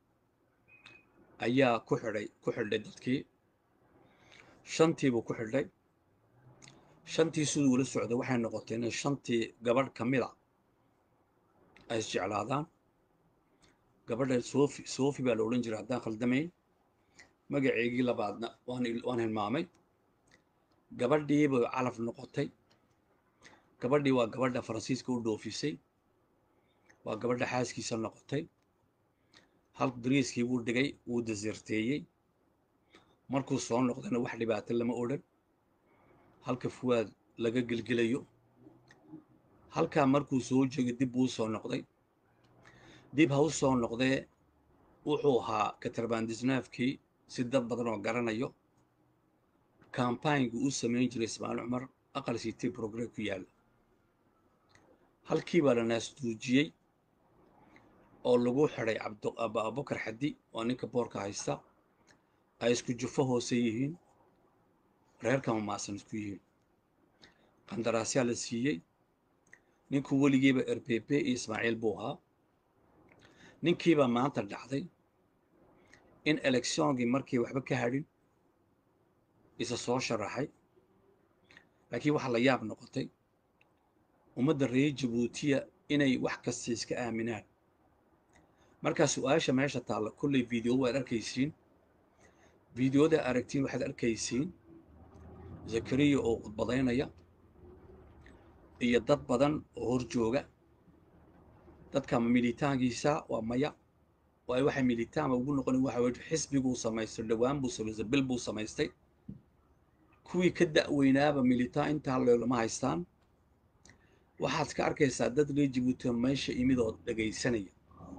ayaa ku xidhay ku xidhay dadkii shantiibuu ku xidhay shantii siduu ula socday waxay noqotay inay shantii gabadh ka mid a ay isjeclaadaan gabadha sofi sofi baa la odhan jiray haddaan khaldamayn magaceygii labaadna waan waan hilmaamay gabadhiibay calaf noqotay gabadhii waa gabadha faransiiska u dhoofisay waa gabadha xaaskiisa noqotay hal dariiskii buu dhigay wuu dasirteeyey markuu soo noqdayna wax dhibaato lama odhan halka fuwaad laga gelgelayo halkaa markuu soo joogay dib buu soo noqday dib ha u soo noqdee wuxuu ahaa katarbaandisnaafkii si dad badan oo garanayo kambayngu uu samayn jiray ismaaciil cumar aqal city progre ku yaalla halkii baa la naasduujiyey oo lagu xidhay abubakar xaddi oo ninka boorka haysta ay isku jufo hoose yihiin reerka mamaasan isku yihiin qandaraasyaa la siiyey ninkuu weligiiba erbeebe iyo ismaaciil buu ahaa ninkiibaa maanta dhacday in elekshoonkii markii waxba ka hadhin isa soo sharaxay laakiin waxaa la yaab noqotay ummadda reer jabuutiya inay wax kasta iska aaminaan markaa su-aasha meesha taalla kolley video waad arkaysiin videoda aragtiin waxaad arkaysiin zakariya oo khudbadaynaya iyo dad badan oo hor jooga dadka militaankiisa waa maya waayo waxay militaanba ugu noqonin waxa weye xisbiguu samaystay dhowaan buu samaystay bil buu samaystay kuwii ka da'weynaaba militaan intaa loolama haystaan waxaad ka arkaysaa dad reer jabuutiya meesha imid oo dhegaysanaya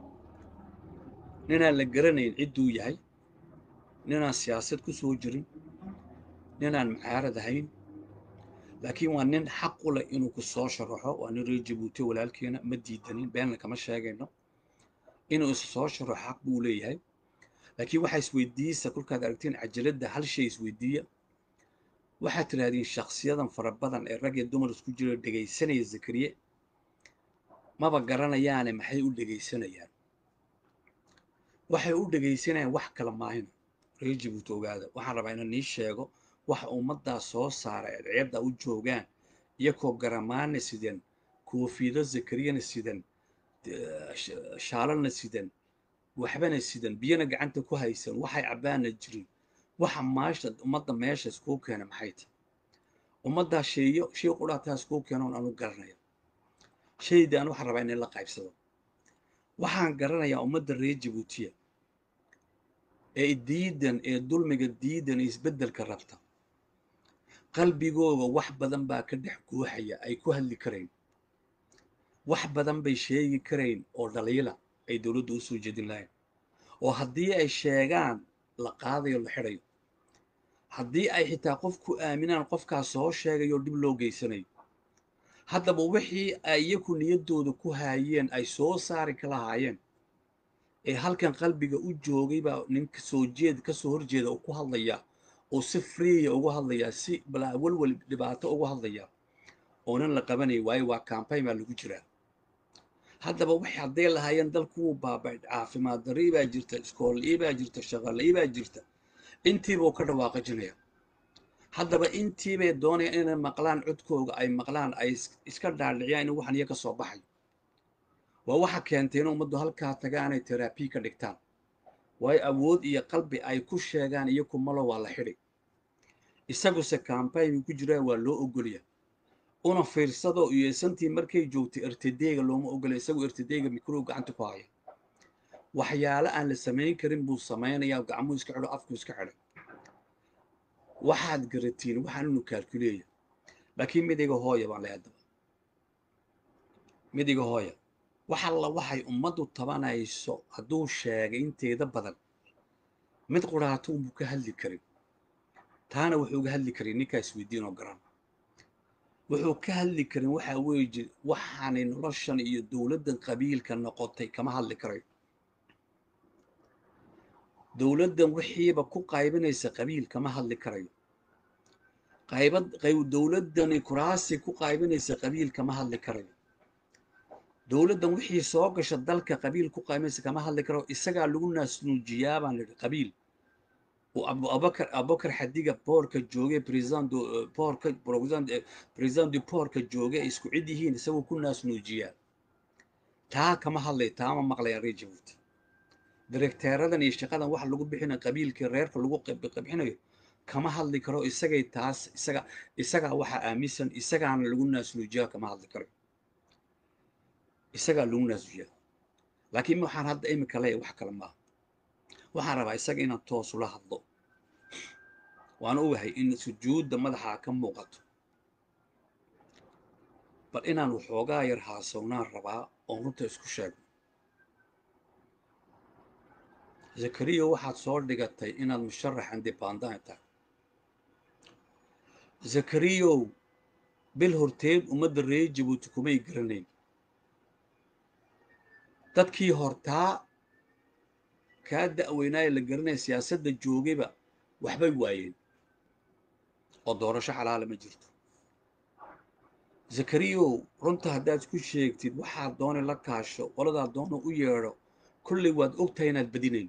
ninaan la garanayn cidduu yahay ninaan siyaasad ku soo jirin ninaan mucaarad ahayn laakiin waa nin xaq u leh inuu ku soo sharaxo waa nin reer jabuutiya walaalkeena ma diidanin beenna kama sheegayno inuu is soo sharaxo xaq buu leeyahay laakiin waxaa isweydiiyeysa kolkaad aragtiin cajaladda hal shay isweydiiya waxaad tidhaahdeen shakhsiyadan fara badan ee rag iyo dumar isku jira dhegaysanaya zakariye maba garanayaane maxay u dhegaysanayaan waxay u dhegaysanayaan wax kala maahina reer jabuuti ogaada waxaan rabaa inaan nii sheego waxa ummaddaa soo saara ee ceebda u joogaan iyakoo garamaana sidan koofido zakariyana sidan shaalana sidan waxbana sidan biyana gacanta ku haysan waxay cabbaana jirin waxa maasha ummadda meesha iskuu keena maxay tahay ummaddaa sheeyo shay qudhaataa iskuu keenoon anu garanaya shaydaan waxaan rabaa inay la qaybsado waxaan garanayaa ummadda reer jabuutiya ee diidan ee dulmiga diidan ee isbeddelka rabta qalbigooga wax badan baa ka dhex guuxaya ay ku hadli karayn wax badan bay sheegi karayn oo dhaliila ay dowladda u soo jeedin lahayn oo haddii ay sheegaan la qaadayo la xidhayo haddii ay xitaa qofku aaminaan qofkaas soo sheegayo dhib loo geysanayo haddaba wixii ay iyaku niyaddooda ku haayeen ay soo saari ka lahaayeen ee halkan qalbiga u joogay baa ninka soo jeed ka soo horjeeda oo ku hadlaya oo si freeya ugu hadlayaa si balaa welwel dhibaato ugu hadlaya oonan la qabanaya waayo waa campaign baa lagu jiraa haddaba waxay hadday lahaayeen dalkuwuu baabay caafimaad darrii baa jirta iskoolii baa jirta shaqalii baa jirta intiibuu ka dhawaaqajinaya haddaba intiibay doonayaan inay maqlaan codkooga ay maqlaan ay iska dhaadhiciyaan in waxan iyo ka soo baxayo waa waxa keentay in ummaddu halkaa tagaanay terabi ka dhigtaan waayo awood iyo qalbi ay ku sheegaan iyo kumalo waa la xidhi isaguse kambaynku ku jiraa waa loo ogolya una fiirsado iyo santii markay joogtay ertadeega looma ogola isagoo ertadeega mikrow gacanta ku haya waxyaale aan la samayn karin buu samaynayaa gacmuu iska xidho afku iska xidhay waxaad garatiin waxaan inu kaalkuleeya laakiin midiga hooya baan leh haddaba midiga hooya wax alla waxay ummaddu tabanayso hadduu sheegay inteeda badan mid quraato unbuu ka hadli karin taana wuxuu uga hadli karin ninkaas weydiin oo garan wuxuu ka hadli karin waxaa weeye waxaanay noloshan iyo dowladdan qabiilka noqotay kama hadli karayo dowladdan wixiiba ku qaybinaysa qabiil kama hadli karayo qaybad qayb dowladdani kuraasi ku qaybinaysa qabiil kama hadli karayo dowladdan wixii soo gasha dalka qabiil ku qaybinaysa kama hadli karayo isagaa lagu naasnuujiyaa baan idhi qabiil uu abubakar abubakar xadiga boorka joogay president boorka president du boorka joogay ay isku cid yihiin isagoo ku naasnuujiyaa taa kama hadlay taama maqlaya reer jabuuti direkteeradan iyo shaqadan waxa lagu bixinayo qabiilkii reerka lagu bixinayo kama hadli karo isagay taas isaga isagaa waxaa aaminsan isagaana lagu naasnuujiyaa kama hadli karo isagaa lagu naasnuujiyaa laakiin waxaan hadda imika leeyahay wax kale maaha waxaan rabaa isaga inaan toos ula hadlo waan ogahay in sujuudda madaxaa ka muuqato bal inaan waxoogaa yar haasownaan rabaa oon runta isku sheegno zakariya waxaad soo dhigatay inaad musharax independent tahay zakariyow bil horteed ummadda reer jabuuti kumay garanayn dadkii hortaa kaa da'weynaaya la garanaya siyaasadda joogayba waxbay waayeen oo doorasho xalaala ma jirto zakariyow runta haddaad ku sheegtid waxaad doonay la kaasho qoladaad doono u yeedho kollay waad ogtahay inaad badinayn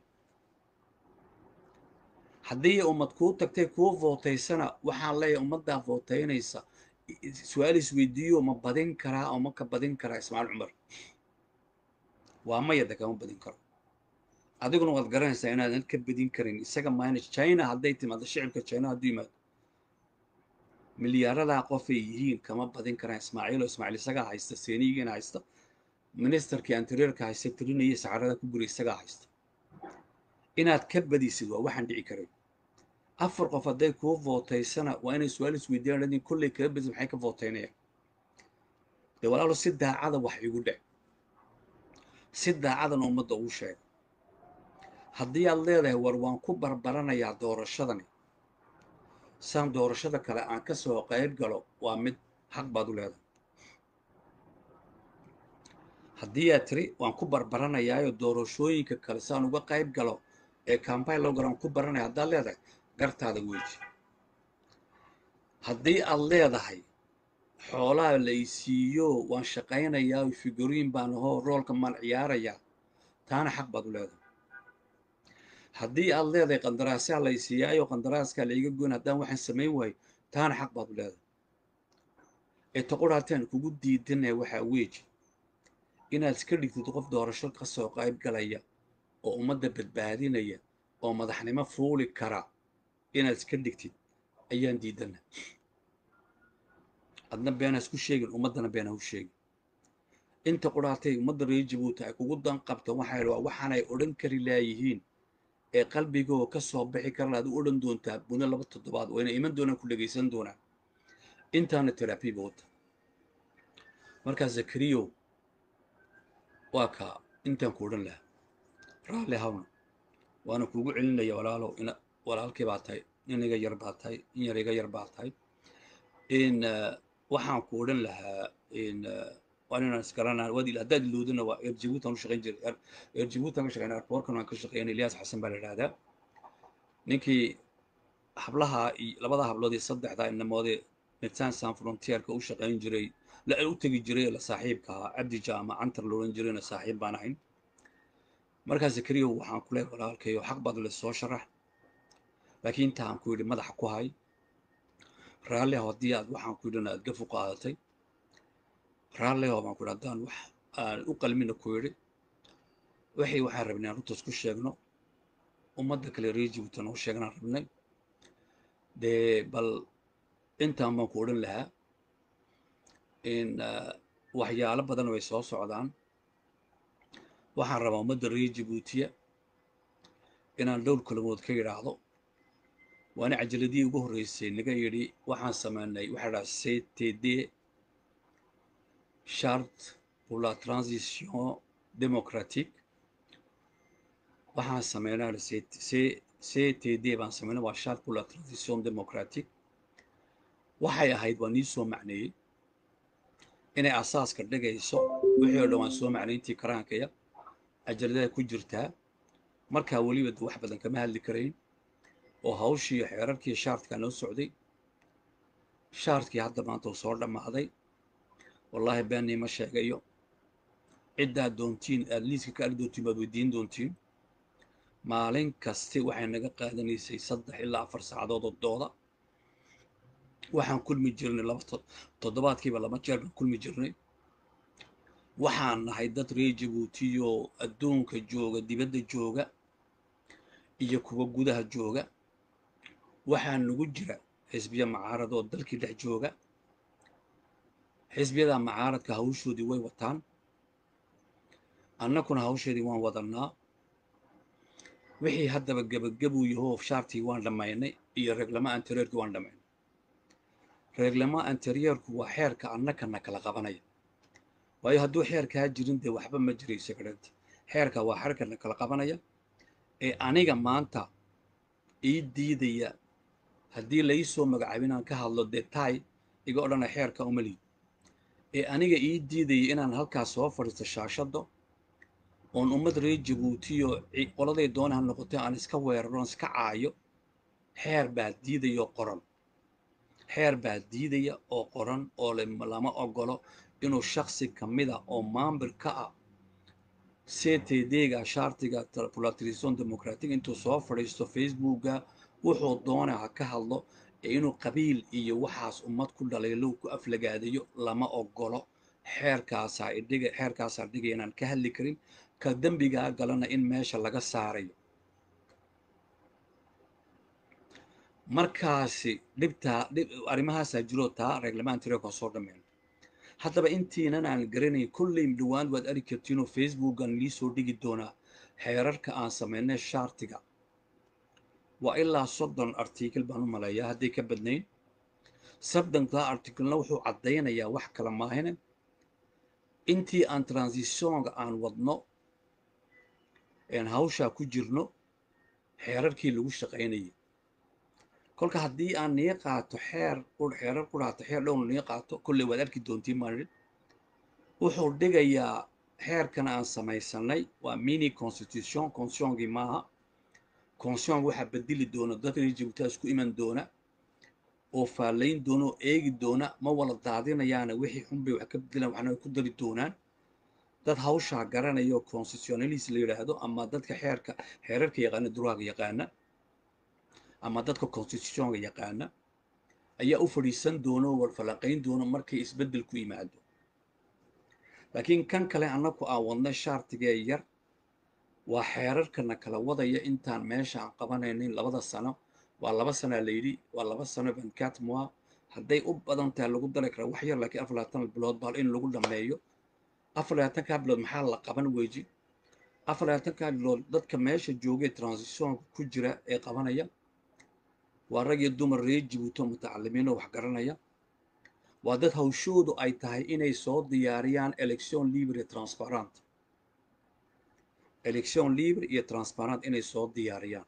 haddii ummad kuu tagtay kuu vootaysana waxaan leeyahay ummaddaa vootaynaysa su-aal isweydiiyo ma badin karaa oo ma ka badin karaa ismaaciil cumar waa mayada kama badin karo adiguna waad garanaysaa inaadan ka badin karin isaga maayna china hadday timaado shicibka china hadduu yimaado milyaaradaa qofay yihiin kama badin karaan ismaaciil oo ismaaciil isagaa haysta seeniyigiina haysta ministerkii anteriorka haysta tirinaya sacarada ku guray isagaa haysta inaad ka badisid waa waxaan dhici karay afar qof hadday kuu vootaysana waa inay su-aal isweydiiyaan adin kolley kala badis maxay ka vootaynayaan dee walaalo si daacada wax igu dhec si daacadana ummadda ugu sheega haddii aad leedahay war waan ku barbaranayaa doorashadani saan doorashada kale aan ka soo qayb galo waa mid xaq baad u leedahay haddii aad tiri waan ku barbaranayaayo doorashooyinka kale saan uga qayb galo ee cambayn loo galo waan ku baranaya haddaad leedahay gartaada weji haddii aad leedahay xoolaha la isiiyo waan shaqaynayaa figuriin baan ahoo roolka maan ciyaarayaa taana xaq baad u leedahay haddii aad leedahay qandaraasaa la isiiyaayo qandaraaskaa la iga goyn haddaan waxaan samayn waayo taana xaq baad u leedahay ee taqurhaataan kugu diidanaya waxaa weeji inaad iska dhigtid qof doorasho ka soo qayb galaya oo ummadda badbaadinaya oo madaxnimo fuuli kara inaad iska dhigtid ayaan diidana adna been ha isku sheegin ummaddana been ha u sheegin inta qudhaatay ummadda reer jabuuti ay kugu dan qabto waxay waa waxaanay odhan kari laayihiin ee qalbigoo ka soo bixi kara aad u odhan doontaa muddo laba toddobaad wayna iman doonaan ku dhegaysan doonaan intaana terabiba wata markaa zakariyow waa kaa intaan ku odhan lahaa raalli hawna waana kuugu celinaya walaalow ina walaalkii baa tahay nin iga yar baa tahay in yar iga yar baa tahay in waxaan ku odhan lahaa in waan inaan isgaranaa waad haddaad iloodina waa eer jabuutan u shaqayn jiray eer jabuutan ka shaqaynaa airportkan waan ka shaqaynay ilyas xasan baa la idhahdaa ninkii hablaha iyo labada hablood iyo saddexda inamoodee medsan san frontierka u shaqayn jiray la u tegi jiray la saaxiibka ahaa cabdi jaama cantar la odhan jirayna saaxiib baan ahayn markaa zakariya waxaan ku leeyahay walaalkayo xaq baad le soo sharax laakiin inta aan ku yidhi madaxa ku hay raalliho haddii aad waxaan ku yidhina aad gafu qaadatay raalliho baan ku yidhi haddaan wax aan u qalmina ku yidhi waxay waxaan rabnay aan runtaas ku sheegno ummadda kale reer jibuuti noo sheegnaan rabnay dee bal intaan baan ku odhan lahaa in waxyaalo badan way soo socdaan waxaan rabaa ummadda reer jabuutiya inaan dhowr kalamood ka yidhaahdo waana cajaladii ugu horreysay naga yidhi waxaan samaynay waxaa dhaha ctd charte pour la transition démocratique waxaan sameynaa ctd baan sameynay waa charte pour la transition démocratique waxay ahayd waa nii soo macneeyey inay asaaska dhigayso wixii oo dhan waan soo macnayntii karaankaya cajaladaha ku jirtaa markaa weliba wax badan kama hadli karayn oo hawshii iyo xeerarkii shaartkaa noo socday shaartkii hadda maanta uu soo dhammaaday wallaahi beennii ma sheegayo ciddaad doontiin aad liiska ka ali doontiin baad weydiin doontiin maalin kasti waxay naga qaadanaysay saddex ilaa afar saacadood oo dooda waxaan kulmi jirnay laba toddobaadkiiba laba jeer baan kulmi jirnay waxaan nahay dad reer jabuutiyo adduunka jooga dibadda jooga iyo kuwa gudaha jooga waxaa nagu jira xisbiya macaarad oo dalkii dhex jooga xisbiyada macaaradka hawshoodii way wataan annakuna hawsheedii waan wadannaa wixii haddaba gebagabuu yahoo shaartii waan dhammaynay iyo reeglama anteriorkii waan dhammaynay reeglama anteriorku waa xeerka annakana kala qabanaya waayo hadduu xeerkaa jirin dee waxba ma jirayso garanta xeerka waa xeerkana kala qabanaya ee aniga maanta ii diidaya haddii lai soo magacaabo inaan ka hadlo detaay iga odhana xeerka umaliid ee aniga ii diidaya inaan halkaas soo fadhiisto shaashaddo oon ummad reer jabuutiyo qoladay doona ha noqotay aan iska weeraro aan iska caayo xeer baa diidaya oo qoran xeer baa diidaya oo qoran oo lama ogolo inuu shaksi ka mida oo maambir ka ah ctd-ga shaartiga polatisation democratic intuu soo fadhiisto facebookga wuxuu doona ha ka hadlo ee inuu qabiil iyo waxaas ummad ku dhaliilow ku aflagaadayo lama ogolo xeerkaasaa idhiga xeerkaasaa dhigaya inaan ka hadli karin ka dembigaa galana in meesha laga saarayo markaasi dhibtaa arrimahaasaa jiroo taa reglamantareeka soo dhammeyn haddaba intiinan aan garanayn kolley dhowaan waad arki kartiinoo facebookan lii soo dhigi doonaa xeerarka aan samaynay shaartiga waa ilaa soddon artikal baan u maleeyaa hadday ka badnayn sabdankaa artikalna wuxuu caddaynayaa wax kala maahine intii aan transitionka aan wadno een hawshaa ku jirno xeerarkii lagu shaqaynayay kolka haddii aan nii qaato xeer xeerar ku dhaato xeer dhowna nii qaato kolley waad arki doontiin maanin wuxuu dhigayaa xeerkan aan samaysanay waa mini constitution constitutionkii maaha constitution waxaa bedeli doona dad reer jabuutaa isku iman doona oo faalayn doona oo eegi doona ma wala daadinayaana wixii xunbay wax ka bedelaan waxna ku dari doonaan dad hawshaa garanaya oo constitutionalist la yidhaahdo ama dadka xeerka xeerarka yaqaana duraaga yaqaana ama dadka constitutionka yaqaana ayaa u fadhiisan doona oo warfalaqayn doona markay isbeddel ku yimaado laakiin kan kale annaku aan wadnay shaartigee yar waa xeerarkana kala wadaya intaan meesha aan qabanaynin labada sano waa laba sanaa layidhi waa laba sano bankat moa hadday u badan tahay lagu dari karaa wax yar laakiin afar labaatan bilood baa in lagu dhammeeyo afar labaatankaa bilood maxaa la qaban weji afar labaatankaa bilood dadka meesha joogay transitionka ku jira ee qabanaya waa rag iyo dumar reer jibuuto mutacalimiinoo wax garanaya waa dad hawshoodu ay tahay inay soo diyaariyaan election libre transparent election libre iyo transparent inay soo diyaariyaan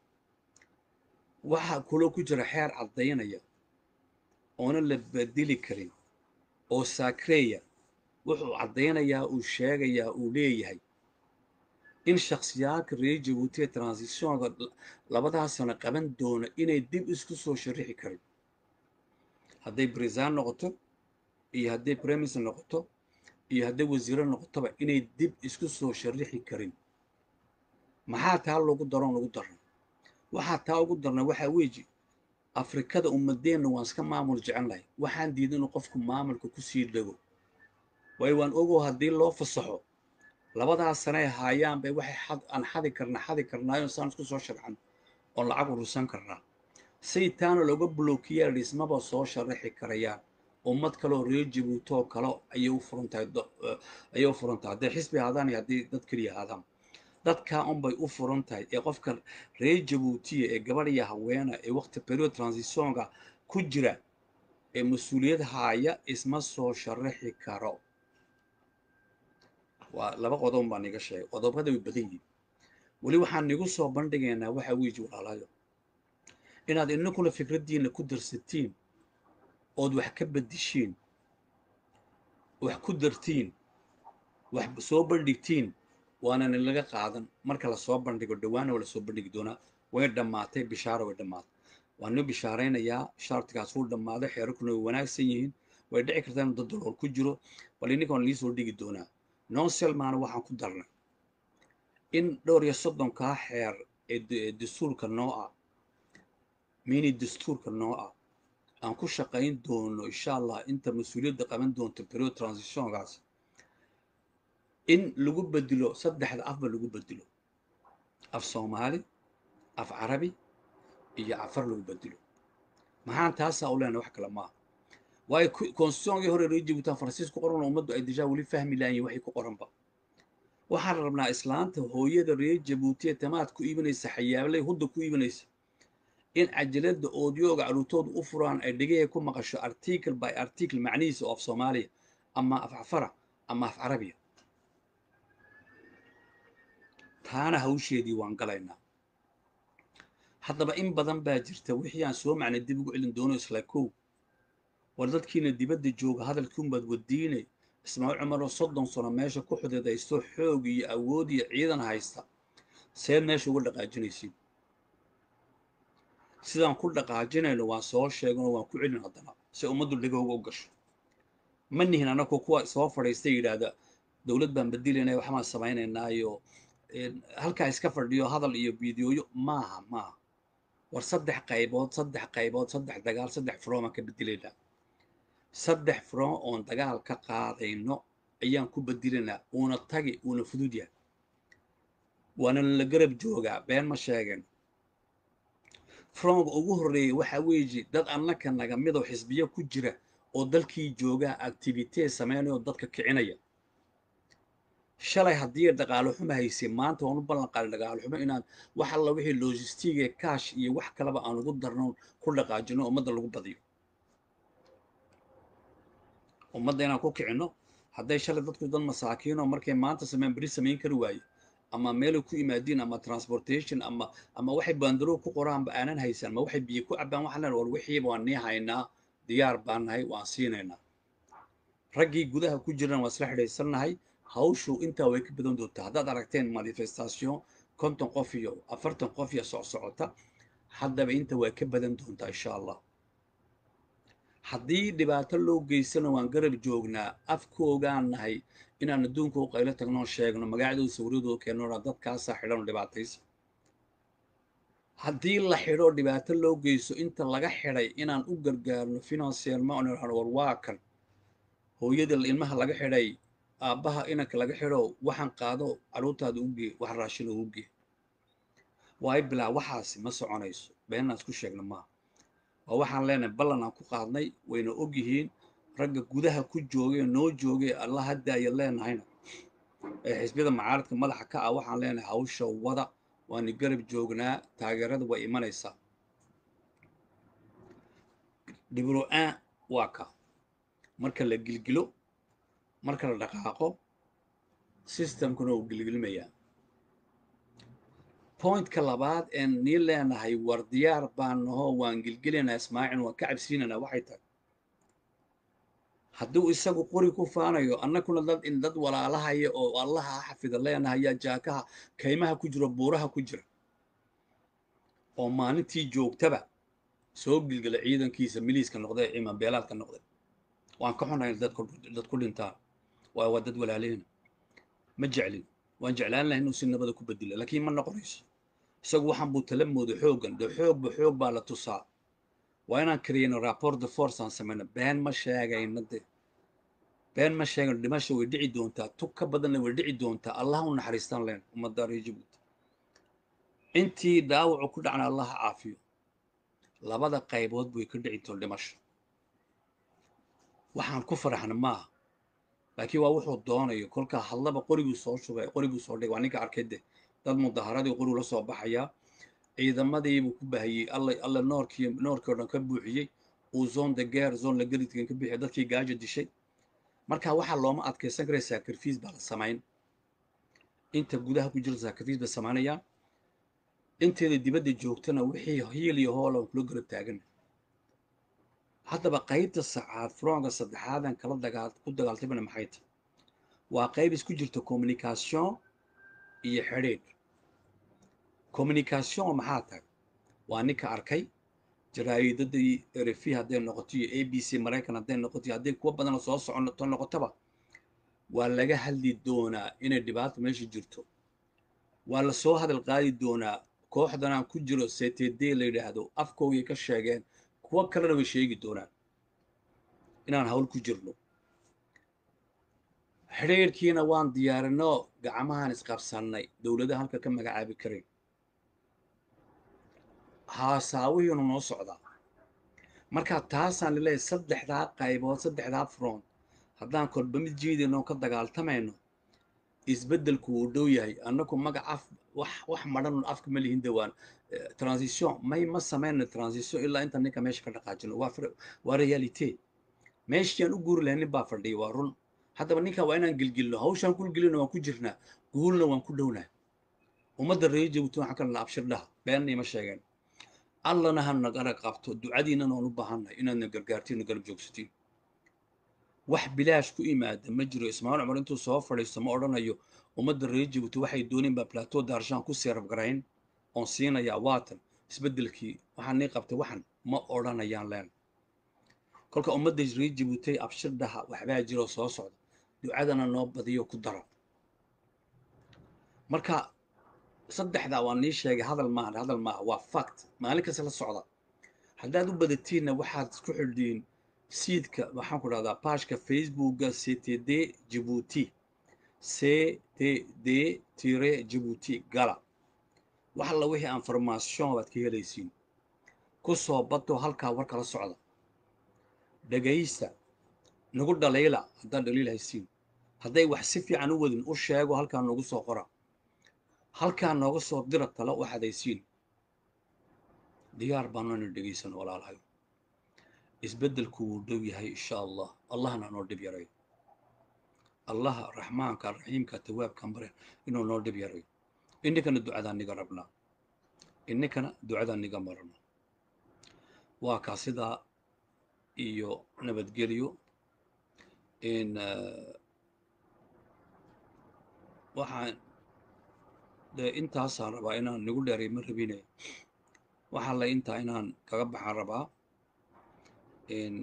waxaa kuloo ku jira xeer caddaynaya oona la bedeli karin oo saakreeya wuxuu caddaynayaa uu sheegayaa uu leeyahay in shakhsiyaadka reer jabuuti ee transitionka labadaa sano qaban doona inay dib isku soo sharixi karin hadday brisaan noqoto iyo hadday premis noqoto iyo hadday wasiiro noqotoba inay dib isku soo sharixi karin maxaa taa lagu daroon lagu daran waxaa taa ugu darna waxaa weeji afrikada ummadeenna waan iska maamul jecelnahay waxaan diiday inuu qofku maamulka kusii dhego waayo waan ogow haddii loo fasaxo labadaas sanay haayaan bay waxay xad aan xadi karna xadi karnaayo saan isku soo sharxan oon lacag urusan karnaa say taana looga blookiyaa dhismaba soo sharaxi karayaan ummad kaleoo reer jabuutoo kale ayay u furan tahay ayay u furan tahay hadday xisbi ahaadaan iyo haddii dad keliya ahaadaan dadkaa unbay u furan tahay ee qofka reer jabuutiya ee gabadh iyo haweena ee waqti period transitionka ku jira ee mas-uuliyad haaya isma soo sharaxi karo waa laba qodob baan iga sheegay qodobada way badan yihin weli waxaan igu soo bandhigaynaa waxaa weeji walaalayo inaad inakuna fikraddiinna ku darsatiin ood wax ka bedishiin wax ku dartiin wax soo bandhigtiin waanan laga qaadan marka lasoo bandhigo dhawaana waa lasoo bandhigi doonaa way dhammaatay bishaaro way dhammaatay waan noo bishaaraynayaa shaartigaas wuu dhammaaday xeerarkuna way wanaagsan yihiin way dhici kartaa inuu dad dalool ku jiro bal ininkaan liisoo dhigi doonaa nonselmaana waxaan ku darnay in dhowr iyo soddonkaa xeer ee dastuurka noo ah mini dastuurka noo ah aan ku shaqayn doono insha allah inta mas-uuliyadda qaban doonto period transitionkaas in lagu bedelo saddexda afba lagu bedelo af soomaali af carabi iyo afar lagu bedelo maxaan taasaa u leenahay wax kale maaha waayo constitutionkii hore reer jabuutan faransiis ku qoran ummaddu ay dejaa weli fahmi laayiin waxay ku qoranba waxaan rabnaa islaanta hooyada reer jabuuti ee tamaad ku iibinaysa xayaablay hudda ku iibinaysa in cajalada oodiyooga caruurtooda u furaan ay dhegahee ku maqasho article by article macnihiisa oo af soomaaliya ama af cafara ama af carabiya taana hawsheedii waan galaynaa haddaba in badan baa jirta wixii aan soo macnay dib ugu celin doono isla kow war dadkiina dibadda jooga hadalkiunbaad wadiine ismaaciil cumaroo soddon sano meesha ku xudidaysto xoog iyo awood iyo ciidan haysta seed meesha uga dhaqaajinaysiin sidaan ku dhaqaajinayno waan soo sheeganoo waan ku celin haddana si ummaddu dhegowga u gasho ma nihin annagu kuwa soo fadhiista yidhaahda dowlad baan bedilaynaya waxbaan samaynaynaayo halkaa iska fadhiyo hadal iyo fideoyo maaha maaha war saddex qaybood saddex qaybood saddex dagaal saddex front baan ka bedelaynaa saddex front oon dagaal ka qaadayno ayaan ku bedilaynaa uuna tagi uuna fudud yahay waana la garab joogaa been ma sheegen fronga ugu horreeyay waxaa weeji dad annaka naga midoo xisbiyo ku jira oo dalkii joogaa activitee sameynaya oo dadka kicinaya shalay haddii dhaqaalo xumo haysay maanta waan u ballan qaaday dhaqaalo xumo inaan wax alla wixii logistig ee kaash iyo wax kaleba aan ugu darno ku dhaqaajino ummadda lagu badiyo ummadda inaan ku kicinno hadday shalay dadku dad masaakiinoo markay maanta sameyn beri samayn kari waaye ama meelay ku yimaadiin ama transportation ama ama waxay baandaro ku qoraanba aanan haysan ama waxay biyo ku cabbaan waxaan leenahay war wixiiba waan nii haynaa diyaar baan nahay waan siinaynaa raggii gudaha ku jirana waan isla xidhaysannahay hawshu intaa way ka badan doontaa haddaad aragteen manifestation konton qof iyo afartan qof iyo socsocota haddaba inta waa ka badan doontaa insha allah haddii dhibaato loo geysana waan garab joognaa afkoogaan nahay inaan adduunka u qaylo tagnoo sheegno magacdooda sawirradooda keenona dadkaasaa xidhanoo dhibaataysa haddii la xidho dhibaato loo geyso inta laga xidhay inaan u gargaarno financielma on war waa kan hooyada ilmaha laga xidhay aabbaha inanka laga xidho waxaan qaado carruurtaada u gee wax raashin ugu gee waay bilaa waxaasi ma soconayso beenaan isku sheegna maaha waa waxaan leenahay ballan aan ku qaadnay wayna og yihiin ragga gudaha ku joogay noo joogay alla haddaaya leenahayna ee xisbiyada macaaradka madaxa ka ah waxaan leenahay hawsha wada waana garab joognaa taageerada way imanaysaa dhibro-aan waa ka marka la gilgilo marka la dhaqaaqo systemkuna uu gilgilmayaa pointka labaad een nii leenahay war diyaar baan nahoo waan gilgelaynaa ismaacil waan ka cabsiinaynaa waxay tahay hadduu isagu qori ku faanayo annakuna dad in dad walaalahaya oo allaha xafida leenahayaa jaakaha kaymaha ku jiro buuraha ku jira oo maalintii joogtaba soo gilgila ciidankiisa miliiska noqday ciiman beelaadka noqday waan ka xunahay dad ku dhintaan waayo waa dad walaaleyna ma jeclin waan jeclaan lahay inuu si nabada ku bedelo laakiin ma noqonayso isagu waxaan buu tala mooday xooggan dee xoogba xoog baa la tusaa waa inaan kariyayno rapport de force aan samayno been ma sheegayno de been ma sheegayno dhimasha way dhici doontaa tug ka badanna way dhici doontaa allah u naxariistaan leen ummadda reer jabuuti intii dhaawacu ku dhacna allah ha caafiyo labada qaybood way ka dhici doon dhimasho waxaan ku faraxna maaha laakiin waa wuxuu doonayo kolkaa hadlaba qoriguu soo shubay qoriguu soo dhigay waa ninka arkay de dad mudaharadii qorigu la soo baxayaa ciidamadiibuu ku bahayey alla alla noorkii noorkii o dhan ka buuxiyey uu zone de guerre zone la gelidkan ka bixiyay dadkii gaajo dishay marka waxaa looma adkaysan karaya sacrifice baa la samayn inta gudaha ku jira sacrifice bay samaynayaan inteeda dibadda joogtana wixii hiil iyo hool aan kula garab taagana haddaba qaybta sacaad fronga saddexaadan kala dagaal ku dagaaltamana maxay tahay waa qayb isku jirta communication iyo xidhiidh communication maxaa tahay waa ninka arkay jaraa'idadii rfi hadday noqoto iyo a b c maraykan hadday noqoto iyo hadday kuwa badanoo soo socoto noqotaba waa laga hadli doonaa inay dhibaato meesha jirto waa la soo hadal qaadi doonaa kooxdanaan ku jiro ctd la yidhaahdo afkoogay ka sheegeen kuwo kalena way sheegi doonaan inaan hawl ku jirno xidhiirkiina waan diyaarinno gacmahaan isqabsannay dowladaha halka ka magacaabi karayn haasaawihiinu noo socdaa marka taasaan laleeyahay saddexdaa qaybood saddexdaa front haddaan kolba mid jiidayno ka dagaaltamayno isbeddelku wuu dhow yahay annagu magac af wax wax madhan afka ma lihin dawaan transition may ma samayno transition ilaa inta ninka meesha ka dhaqaajino waa waa realite meeshii aan u guuri lahay nin baa fadhiya waa run haddaba ninka waa inaan gelgelino hawshaan kulgelino waan ku jirnaa guulna waan ku dhownahay ummadda reer jabuuti waxaan ka dhalna abshir dhaha beenna ima sheegeen allana ha nagara qabto ducadiinnana waan u baahannahay inaadna gargaartiin garab joogsatiin wax bilaash ku imaada ma jiro ismaaciil cumar intuu soo fadhiisto ma odhanayo ummadda reer jabuuti waxay dooneen baa plateau daarshaan ku seerab garayn oon siinayaa waatan isbeddelkii waxaan nii qabtay waxan ma odhanayaan leen kolka ummadda reer jabuutay abshirdhaha waxbaa jiroo soo socda ducadana noo badiyo ku daro marka saddexdaa waa nii sheegay hadal maaha hadal maaha waa fact maalin kasta la socda haddaad u badatiinna waxaad isku xidhiin siidka waxaan ku dhahdaa baashka facebooka ctd jibuuti ctd tire jibuuti gala wax alla wixii information baad ka helaysiin ku soo bato halkaa war kala socda dhegaysta nagu dhaliila haddaad dhaliil haysiin hadday wax si fiican u wadin u sheego halkaa noogu soo qora halkaa nooga soo dira talo waxaad haysiin diyaar baanana dhegaysan walaalahay isbeddelku wuu dhow yahay insha allah allahna noo dhib yaray allaha raxmaanka raxiimka tawaabka bare inuu noo dhib yaray ininkana ducadaan niga rabnaa ininkana ducadaan niga marno waa kaa sidaa iyo nabadgelyo in waxaan dee intaasaan rabaa inaan nigu dheeray ma rabine waxaa la intaa inaan kaga baxaan rabaa in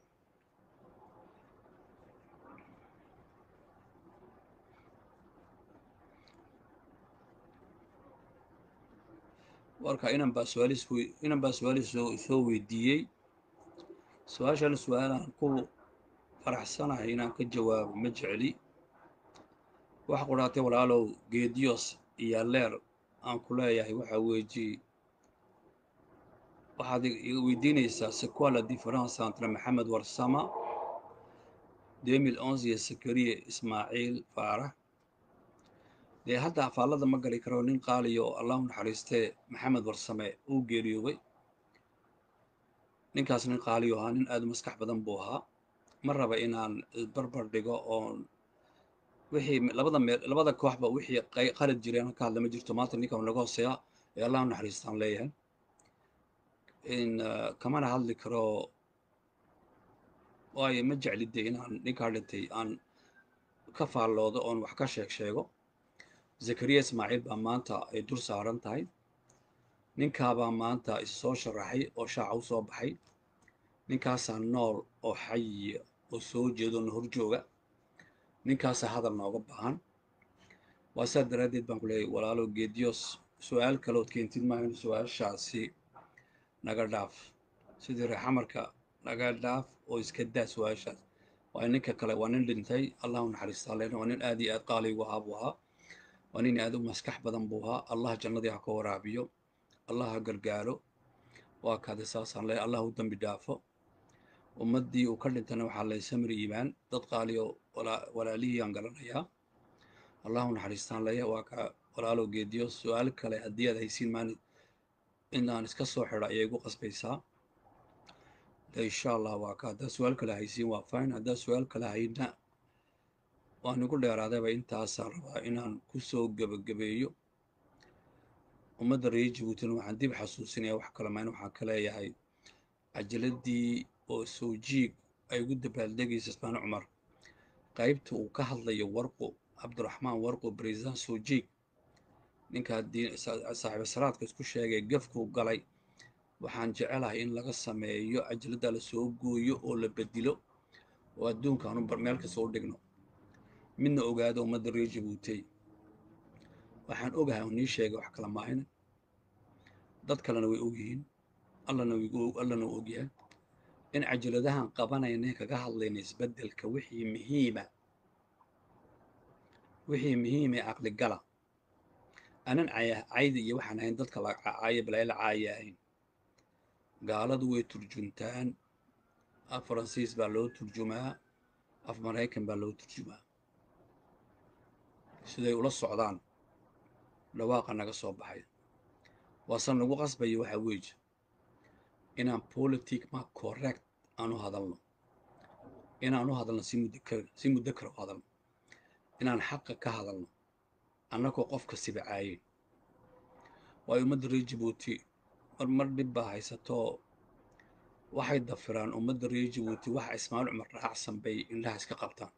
warka inan baa su-aalis inan baa su-aalis soo soo weydiiyey su-aashan su-aalaan ku faraxsanahay inaan ka jawaabo ma jecli waxa qudhaatay walaalow geediyos iyo leer aan ku leeyahay waxaa weeji waxaad iga weydiinaysaa sequoi la différence entre maxamed warsama deux mille onze iyo sakariye ismaaciil faarax dee hadda afaallada ma gali karo nin qaaliyo allahu naxariistee maxamed warsame uu geeriyoobay ninkaas nin qaaliyo ahaa nin aad u maskax badan buu ahaa ma raba inaan barbar dhigo oon wixii labada meel labada kooxba wixii qalad jireen ka hadla ma jirto maanta ninkan naga hooseeya ee allahu naxariistaan leeyahay in kamana hadli karo waayo ma jeclide inaan ninkaa dhintay aan ka faalloodo oon wax ka sheeg sheego zakariya ismaaciil baa maanta ay dur saaran tahay ninkaabaa maanta issoo sharaxay oo shaaca u soo baxay ninkaasaa nool oo xayiya oo soo jeedo na horjooga ninkaasaa hadal nooga baahan waa saa daraaddeed baan ku leeyahy walaalo geediyos su-aal kalood keentid maahan su-aashaasi naga dhaaf sidii reexamarka naga dhaaf oo iska daa su-aashaas waa ninka kale waa nin dhintay allahu naxariistaa leena waa nin aad iyo aad qaaligu ahaa buu ahaa waa nin aad u maskax badan buu ahaa allah jannadii ha ka waraabiyo allah ha gargaaro waa kaade saasaan leeyahay allah u dembi dhaafo ummaddii uu ka dhintana waxaa lay samri iimaan dad qaaliyo walaalihii aan garanayaa allahu naxariistaan leeyahay waa ka walaalo geediyo su-aal kale haddii aad haysiin maan inaan iska soo xidho ayay igu qasbaysaa de insha allah waa ka haddaad su-aal kale haysiin waa fine haddaad su-aal kale hayna waan igu dheeraadayba intaasaan rabaa inaan ku soo gebagabeeyo ummadda reer jabuutina waxaan dib xasuusinaya wax kale maan waxaan ka leeyahay cajaladii oo soo jiig ay ugu dabaaldegaysa ismaan cumar qaybta uu ka hadlayo warqo cabdiraxmaan warqo bariisaan soo jiig ninkaa saaxiiba salaadka isku sheegay gafkuu galay waxaan jecelahay in laga sameeyo cajaladda la soo gooyo oo la bedilo oo adduunkaanu meel kasta u dhigno midna ogaado ummadda reer jabuutey waxaan ogahay oo nii sheegay wax kala maahina dad kalena way ogyihiin allana allana u ogyahay in cajaladahan qabanayna kaga hadlayna isbeddelka wixii muhiima wixii muhiimee caqligala anan cayda iyo waxaan ahayn dadka la caayo balaayla caaya ahayn gaaladu way turjuntaan af faransiis baa loo turjumaa af maraykan baa loo turjumaa siday ula socdaan dhawaaqa naga soo baxay waase nagu qasbaya waxaa weeye inaan politic ma correct aan u hadalno inaan u hadalno si mudakar si mudakar u hadalno inaan xaqa ka hadalno annagoo qofka sibacaayen waayo ummadda reer jabuuti marmar dhib baa haysatoo waxay dafiraan ummadda reer jabuuti waxa ismaaciil cumar raacsan bay indhaha iska qabtaan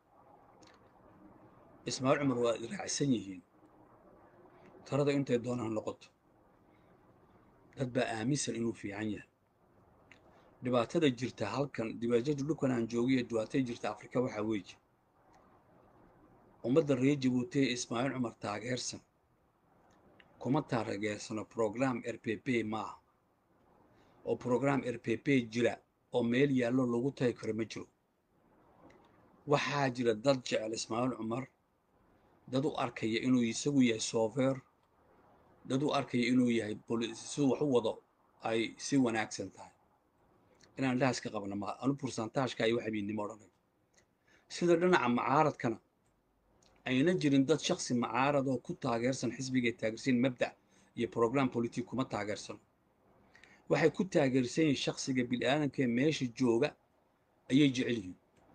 ismaaciil cumar waa raacsan yihiin tarada intay doonaan noqoto dad baa aaminsan inuu fiican yahay dhibaatada jirta halkan dibaajada dhulkan aan joogiyo dhibaatada jirta afrika waxaa weeye ummadda reer jabuuti ee ismaaciil cumar taageersan kuma taageersano program r p p maaha oo program r p p jira oo meel yaallo lagu tagi karo ma jiro waxaa jira dad jecel ismaaciil cumar dad u arkaya inuu isagu yahay soofeer dad u arkaya inuu yahay si wax u wado ay si wanaagsan tahay inaan indhahaas ka qabna maa anu bursantaashka iyo waxabiinimo odhanay sida dhinaca macaaradkana ayna jirin dad shaksi macaarad oo ku taageersan xisbigay taageersan mabda' iyo program politic kuma taageersano waxay ku taageersan yihiin shaksiga bil'aadanka ee meesha jooga ayay jecel yihiin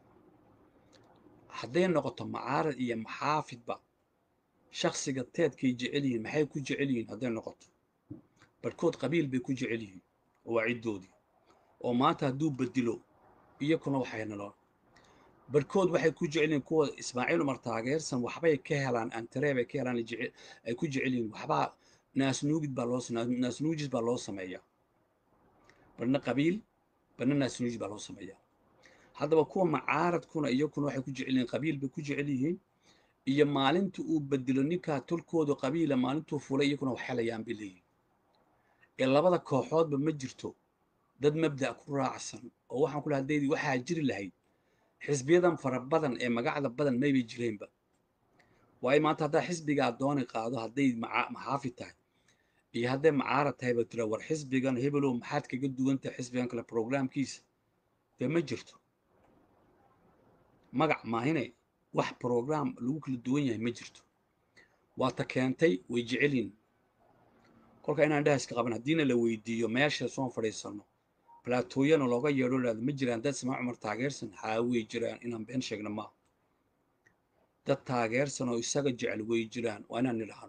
hadday noqoto macaarad iyo maxaafidba shaksiga teedkay jecel yihiin maxay ku jecel yihiin hadday noqoto barhkood qabiil bay ku jecel yihiin oo waa ciddoodii oo maanta hadduu bedilo iyakuna waxay noloon barhkood waxay ku jecel yihiin kuwa ismaaciil umar taageersan waxbay ka helaan antaree bay ka helaan ay ku jecel yihiin waxbaa naasnuugid baa loo naasnuujis baa loo sameeyaa barna qabiil barna naasnuujis baa loo sameeyaa haddaba kuwa macaaradkuna iyakuna waxay ku jecel yihiin qabiil bay ku jecel yihiin iyo maalinta uu bedelo ninkaa tolkooda qabiila maalintuu fulay iyakuna wax helayaan bay leeyihin ee labada kooxoodba ma jirto dad mabda' ku raacsan oo waxaan ku laha haddaydii waxaa jiri lahayd xisbiyadan fara badan ee magacda badan maybay jireenba waayo maanta haddaa xisbigaa dooni qaado hadday maxaafid tahay iyo hadday macaarad tahay ba tira war xisbigan hebelow maxaad kaga duwan tahay xisbigan kale programkiisa dee ma jirto magac maahine wax program lagu kala duwan yahay ma jirto waata keentay way jecelyiin kolka inaan indhaha iska qaban haddiina la weydiiyo meesha soon fadhiisanno balaatooyana looga yeedho laada ma jiraan dad ismaa cumar taageersan haa way jiraan inaan been sheegno maaha dad taageersan oo isaga jecel way jiraan waa inaan nidhaahno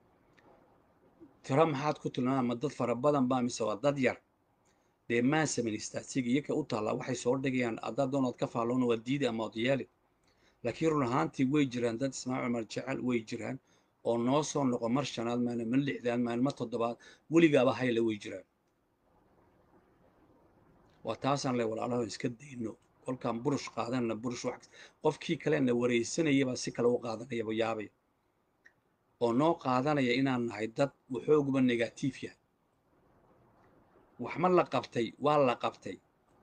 tiro maxaad ku tilmaama ma dad fara badan baa mise waa dad yar dee maa samayn istaatiga iyaka u taallaa waxay soo dhigayaan haddaad doonaad ka faalloona waa diidi ama od yeeli laakiin run ahaantii way jiraan dad ismaa cumar jecel way jiraan oo noo soo noqo mar shanaad maalin ma lixdaad maalin ma toddobaad weligaaba hayla way jiraan waa taasaan le walaalaho iska dayno kolkaan burush qaadanna burush wax qofkii kalena waraysanayabaa si kale u qaadanayaba yaabaya oo noo qaadanaya inaan nahay dad waxooguba negatiif yahay wax ma la qabtay waa la qabtay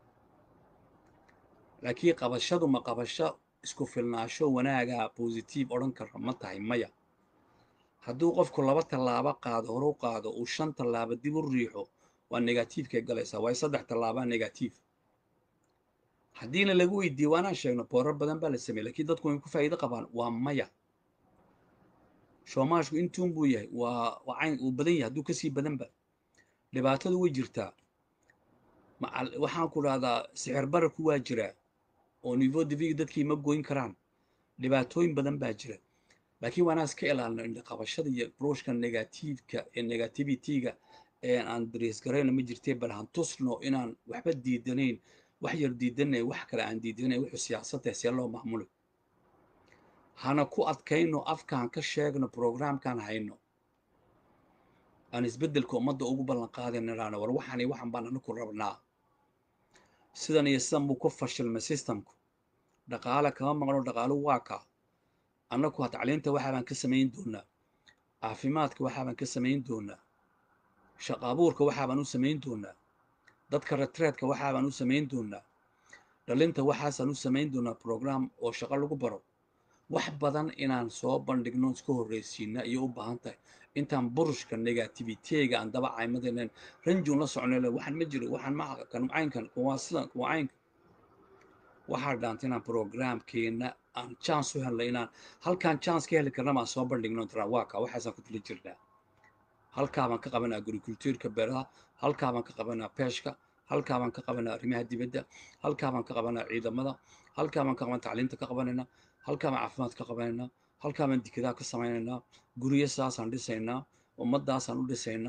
laakiin qabashadu ma qabasho isku filnaasho wanaagaa bositiif odhan kara ma tahay maya hadduu qofku laba tallaabo qaado horu qaado uu shan tallaabo dib u riixo waa negatiifkay galaysaa waayo saddex tallaabaa negatiif haddiina lagu weydiiye waanaan sheegno boorar badan baa la sameeyey lakiin dadku way ku faa'iido qabaan waa maya shoomaashku intuun buu yahay waa waa cayn uu badan yahay hadduu kasii badanba dhibaatadu way jirtaa waxaan ku dhahdaa sixir bararku waa jiraa oo niveau diviga dadkii ma goyn karaan dhibaatooyin badan baa jira laakiin waanaan iska ilaalino indhaqabashada iyo brushka negatiivka ee negativity-ga ee aan dariis garayno ma jirtee bal han tusno inaan waxba diidanayn wax yar diidanay wax kale aan diidanayn wuxuu siyaasadtahay see loo maamulo hana ku adkayno afkaan ka sheegno programkaan hayno aan isbeddelka ummadda ugu ballan qaadayno idhaano war waxaan iyo waxan baan anaku rabnaa sidan iyo sidan buu ku fashilmay systemku dhaqaale kama maqno dhaqaaluhu waa kaa annaku ha tacliinta waxaabaan ka samayn doonaa caafimaadka waxaabaan ka samayn doonaa shaqa abuurka waxaabaan u samayn doonaa dadka retreedka waxaabaan u samayn doonaa dhalinta waxaasaan u samayn doonaa program oo shaqo lagu baro wax badan inaan soo bandhigno iska horraysiina iyo u baahan tahay intaan burushka negativitega aan daba caymadaynan ranjuun la socnaylen waxaan ma jiro waxaan ma kan caynkan kuwaa sidan kuwa caynka waxaa dhaanta inaan programkeena aan chance u helna inaan halkaan chance ka heli karna maan soo bandhigno tiraa waa kaa waxaasaan ku tula jirnaa halkaabaan ka qabanaa agricultuurka beeraha halkaabaan ka qabanaa peeshka halkaabaan ka qabanaa arrimaha dibadda halkaabaan ka qabanaa ciidamada halkaabaan ka qabanaa tacliinta ka qabanaynaa halkaabaan caafimaad ka qabanaynaa halkaabaan dikadaha ka samaynaynaa guryo saasaan dhisaynaa ummaddaasaan u dhisaynaa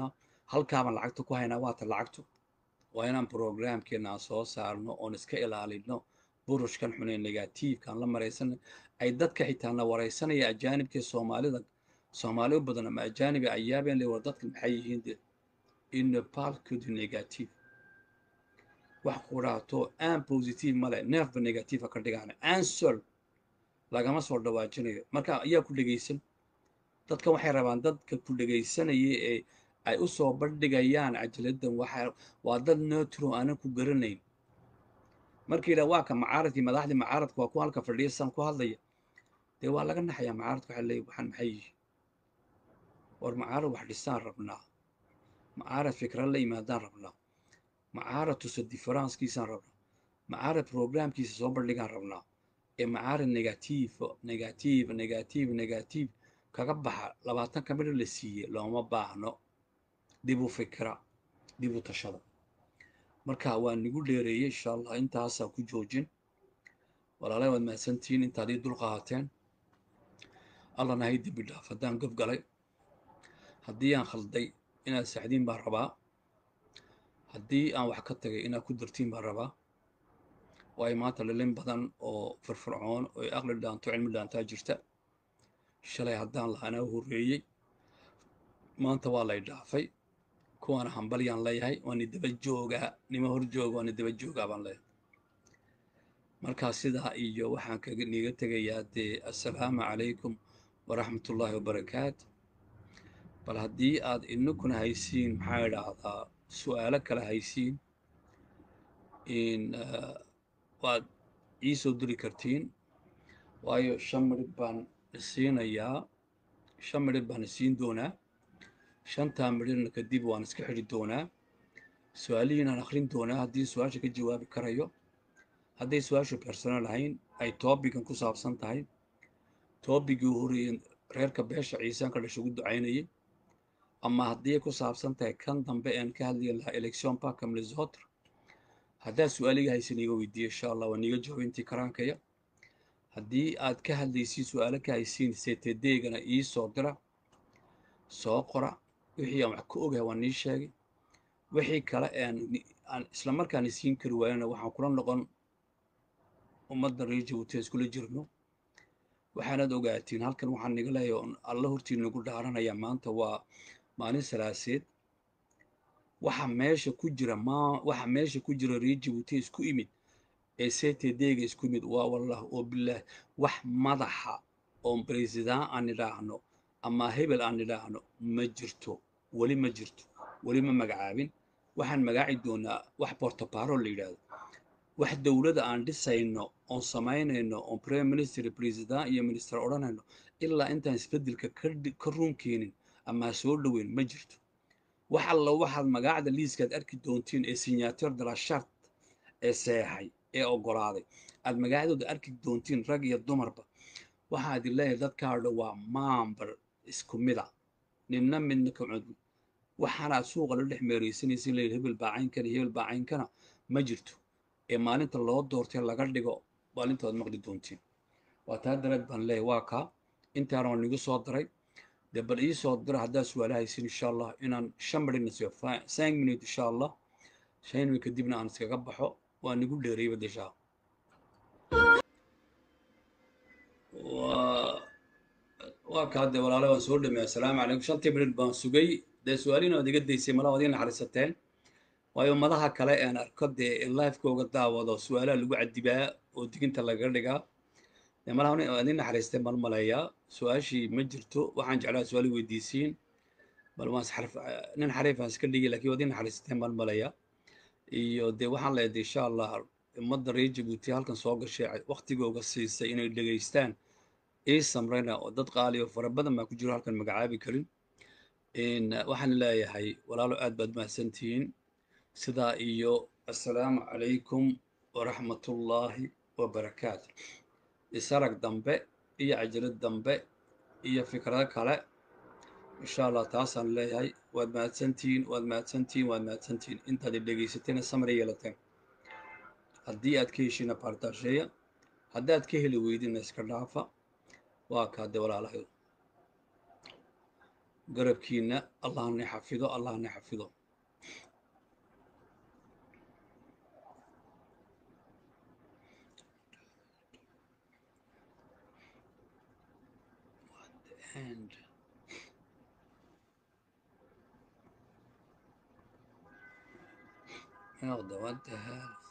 halkaabaan lacagta ku haynaa waata lacagtu waa inaan programkeena aan soo saarno oon iska ilaalino burushkan xunee negatiifkaan la maraysan ay dadka xitaana waraysanaya ajaanibkee soomaalida soomaali u badan ama ajaanibi ayaabeen le war dadka maxay yihiin de inepalkudu negative wax quraato aan positive male neefba negative ka dhigaana answer lagama soo dhawaajinayo marka ayaa ku dhegaysan dadkan waxay rabaan dadka ku dhegaysanaya ee ay u soo bandhigayaan cajaladdan waxa waa dad neutro aanan ku garanayn markii yidhaha waa ka macaaradkii madaxdii macaaradka waa ku halka fadhiya san ku hadlaya dee waa laga naxayaa macaaradka waxa leeyahy waxaan maxay yihi war macaarad wax dhisaan rabnaa macaarad fikra la yimaadaan rabnaa macaarad tuso differancekiisaan rabnaa macaarad programkiisa soo bandhigaan rabnaa ee macaarad negative negative negative negative kaga baxa labaatan ka midha la siiyey looma baahno dib u fikra dib u tashada marka waa nigu dheereeyey insha allah intaasaa ku joojin walaalay waad mahadsantihiin intaad ii dul qaateen allana hay dembi dhaaf haddaan gob galay haddii aan khalday inaad saxdiin baan rabaa haddii aan wax ka tagay inaad ku dartiin baan rabaa waayo maanta lilin badan oo firfircoon oo aqli dhaanto cilmi dhaantaa jirta shalay haddaan lahaanaa horreeyey maanta waa lay dhaafay kuwaana hambalyaan leeyahay waani daba joogaa nima hor jooga waani daba joogaa baan leeyahay markaa sidaa iyo waxaan kaga niga tegayaa dee assalaamu calaykum waraxmatullaahi wabarakaatu bal haddii aad inakuna haysiin maxaa idhaahdaa su'aalo kale haysiin in waad ii soo diri kartiin waayo shan midhib baan isiinayaa shan midhib baan isiin doonaa shantaa midhibna kadib waan iska xidhi doonaa su-aalihiinaan akhrin doonaa haddii su-aasha ka jawaabi karayo hadday su-aashu personal ahayn ay toobigan ku saabsan tahay toobigii horeeyey reerka beesha ciisaan ka dhasha ugu ducaynayay ama haddii ay ku saabsan tahay kan dambe aan ka hadlaya lahaa election parka minnesota haddaad su-aaliga haysan iga weydiiya insha allah waa niiga jawaab intii karaankaya haddii aad ka hadlaysiin su-aalo ka haysiin ctd-gana ii soo dira soo qora wixii aan wax ka ogahay waa nii sheegay wixii kale aan islamarkaana siin kari waayana waxaan kula noqon ummadda reer jabuuti iskula jirno waxaanaad ogaatiin halkan waxaan niga leeyahay oon alla hortiin nagu dhaaranaya maanta waa maalin salaaseed waxa meesha ku jira ma waxa meesha ku jira reer jabuuti isku imid ee ctd-ga isku imid waa wallah oo bilaah wax madaxa oon president aan idhaahno ama hebel aan idhaahno ma jirto weli ma jirto weli ma magacaabin waxaan magaaci doonaa wax bortoparo la yidhaahdo wax dowladda aan dhisayno oon samaynayno oon prime minister president iyo minister odhanayno ilaa intaan isbeddelka ka ruun keenin ama soo dhoweyn ma jirto wax alla waxaad magaacda liiskaad arki doontiin ee signature de la chart ee seexay ee oggolaaday aad magaacdooda arki doontiin rag iyo dumarba waxaad leeyahay dadkaadha waa maambar isku mida ninna midna ka cudbi waxaanaad suuqa la dhex meeraysanaysin leeyahay hebel baacaynkan iyo hebel baacayinkana ma jirto ee maalinta loo doortay laga dhigo maalintaad maqli doontiin waa taa dareed baan leeyahay waa kaa intaana waa nigu soo daray dee bal ii soo dira haddaad su-aala haysin insha allah inaan shan marina siiyo cinq minute insha allah shan minute kadibna aan iskaga baxo waa nigu dheereeyba deshaa waa kaa dee walaale waan soo dhameey assalaamu calaykum shantii minute baan sugay dee su-aalihiina waad iga daysay mala waad ii naxariisateen waayo madaha kale aan arko dee lifekooga daawado su-aalaha lagu cadibaa oo diginta lagaga dhigaa dee malaha waad ii naxariisteen baan maleeyaa su-aashii ma jirto waxaan jeclaa su-aali weydiisiin bal waan xarf nin xariifaan iska dhigi lakiin waad ii naxariisteen baan maleeyaa iyo dee waxaan leedahay insha allah ummadda reer jabuuti halkan soo gashay waktigooga siisay inay dhegaystaan ii samrayna oo dad qaali oo fara badan baa ku jiro halkan magacaabi karin waxaan leeyahay walaalo aad baad mahadsantihiin sidaa iyo assalaamu calaykum waraxmatullaahi wabarakaatu isarag dambe iyo cajalad dambe iyo fikrado kale insha allah taasaan leeyahay waad mahadsantihiin waad mahadsantihiin waad mahadsantihiin intaad i dhegaysateena samray yeelateen haddii aad ka heshiina baartaasheeya haddaad ka heli weydina iska dhaafa waa kaade walaalahay garabkiina allahna xafido allahna xafido and oh, the, what the hell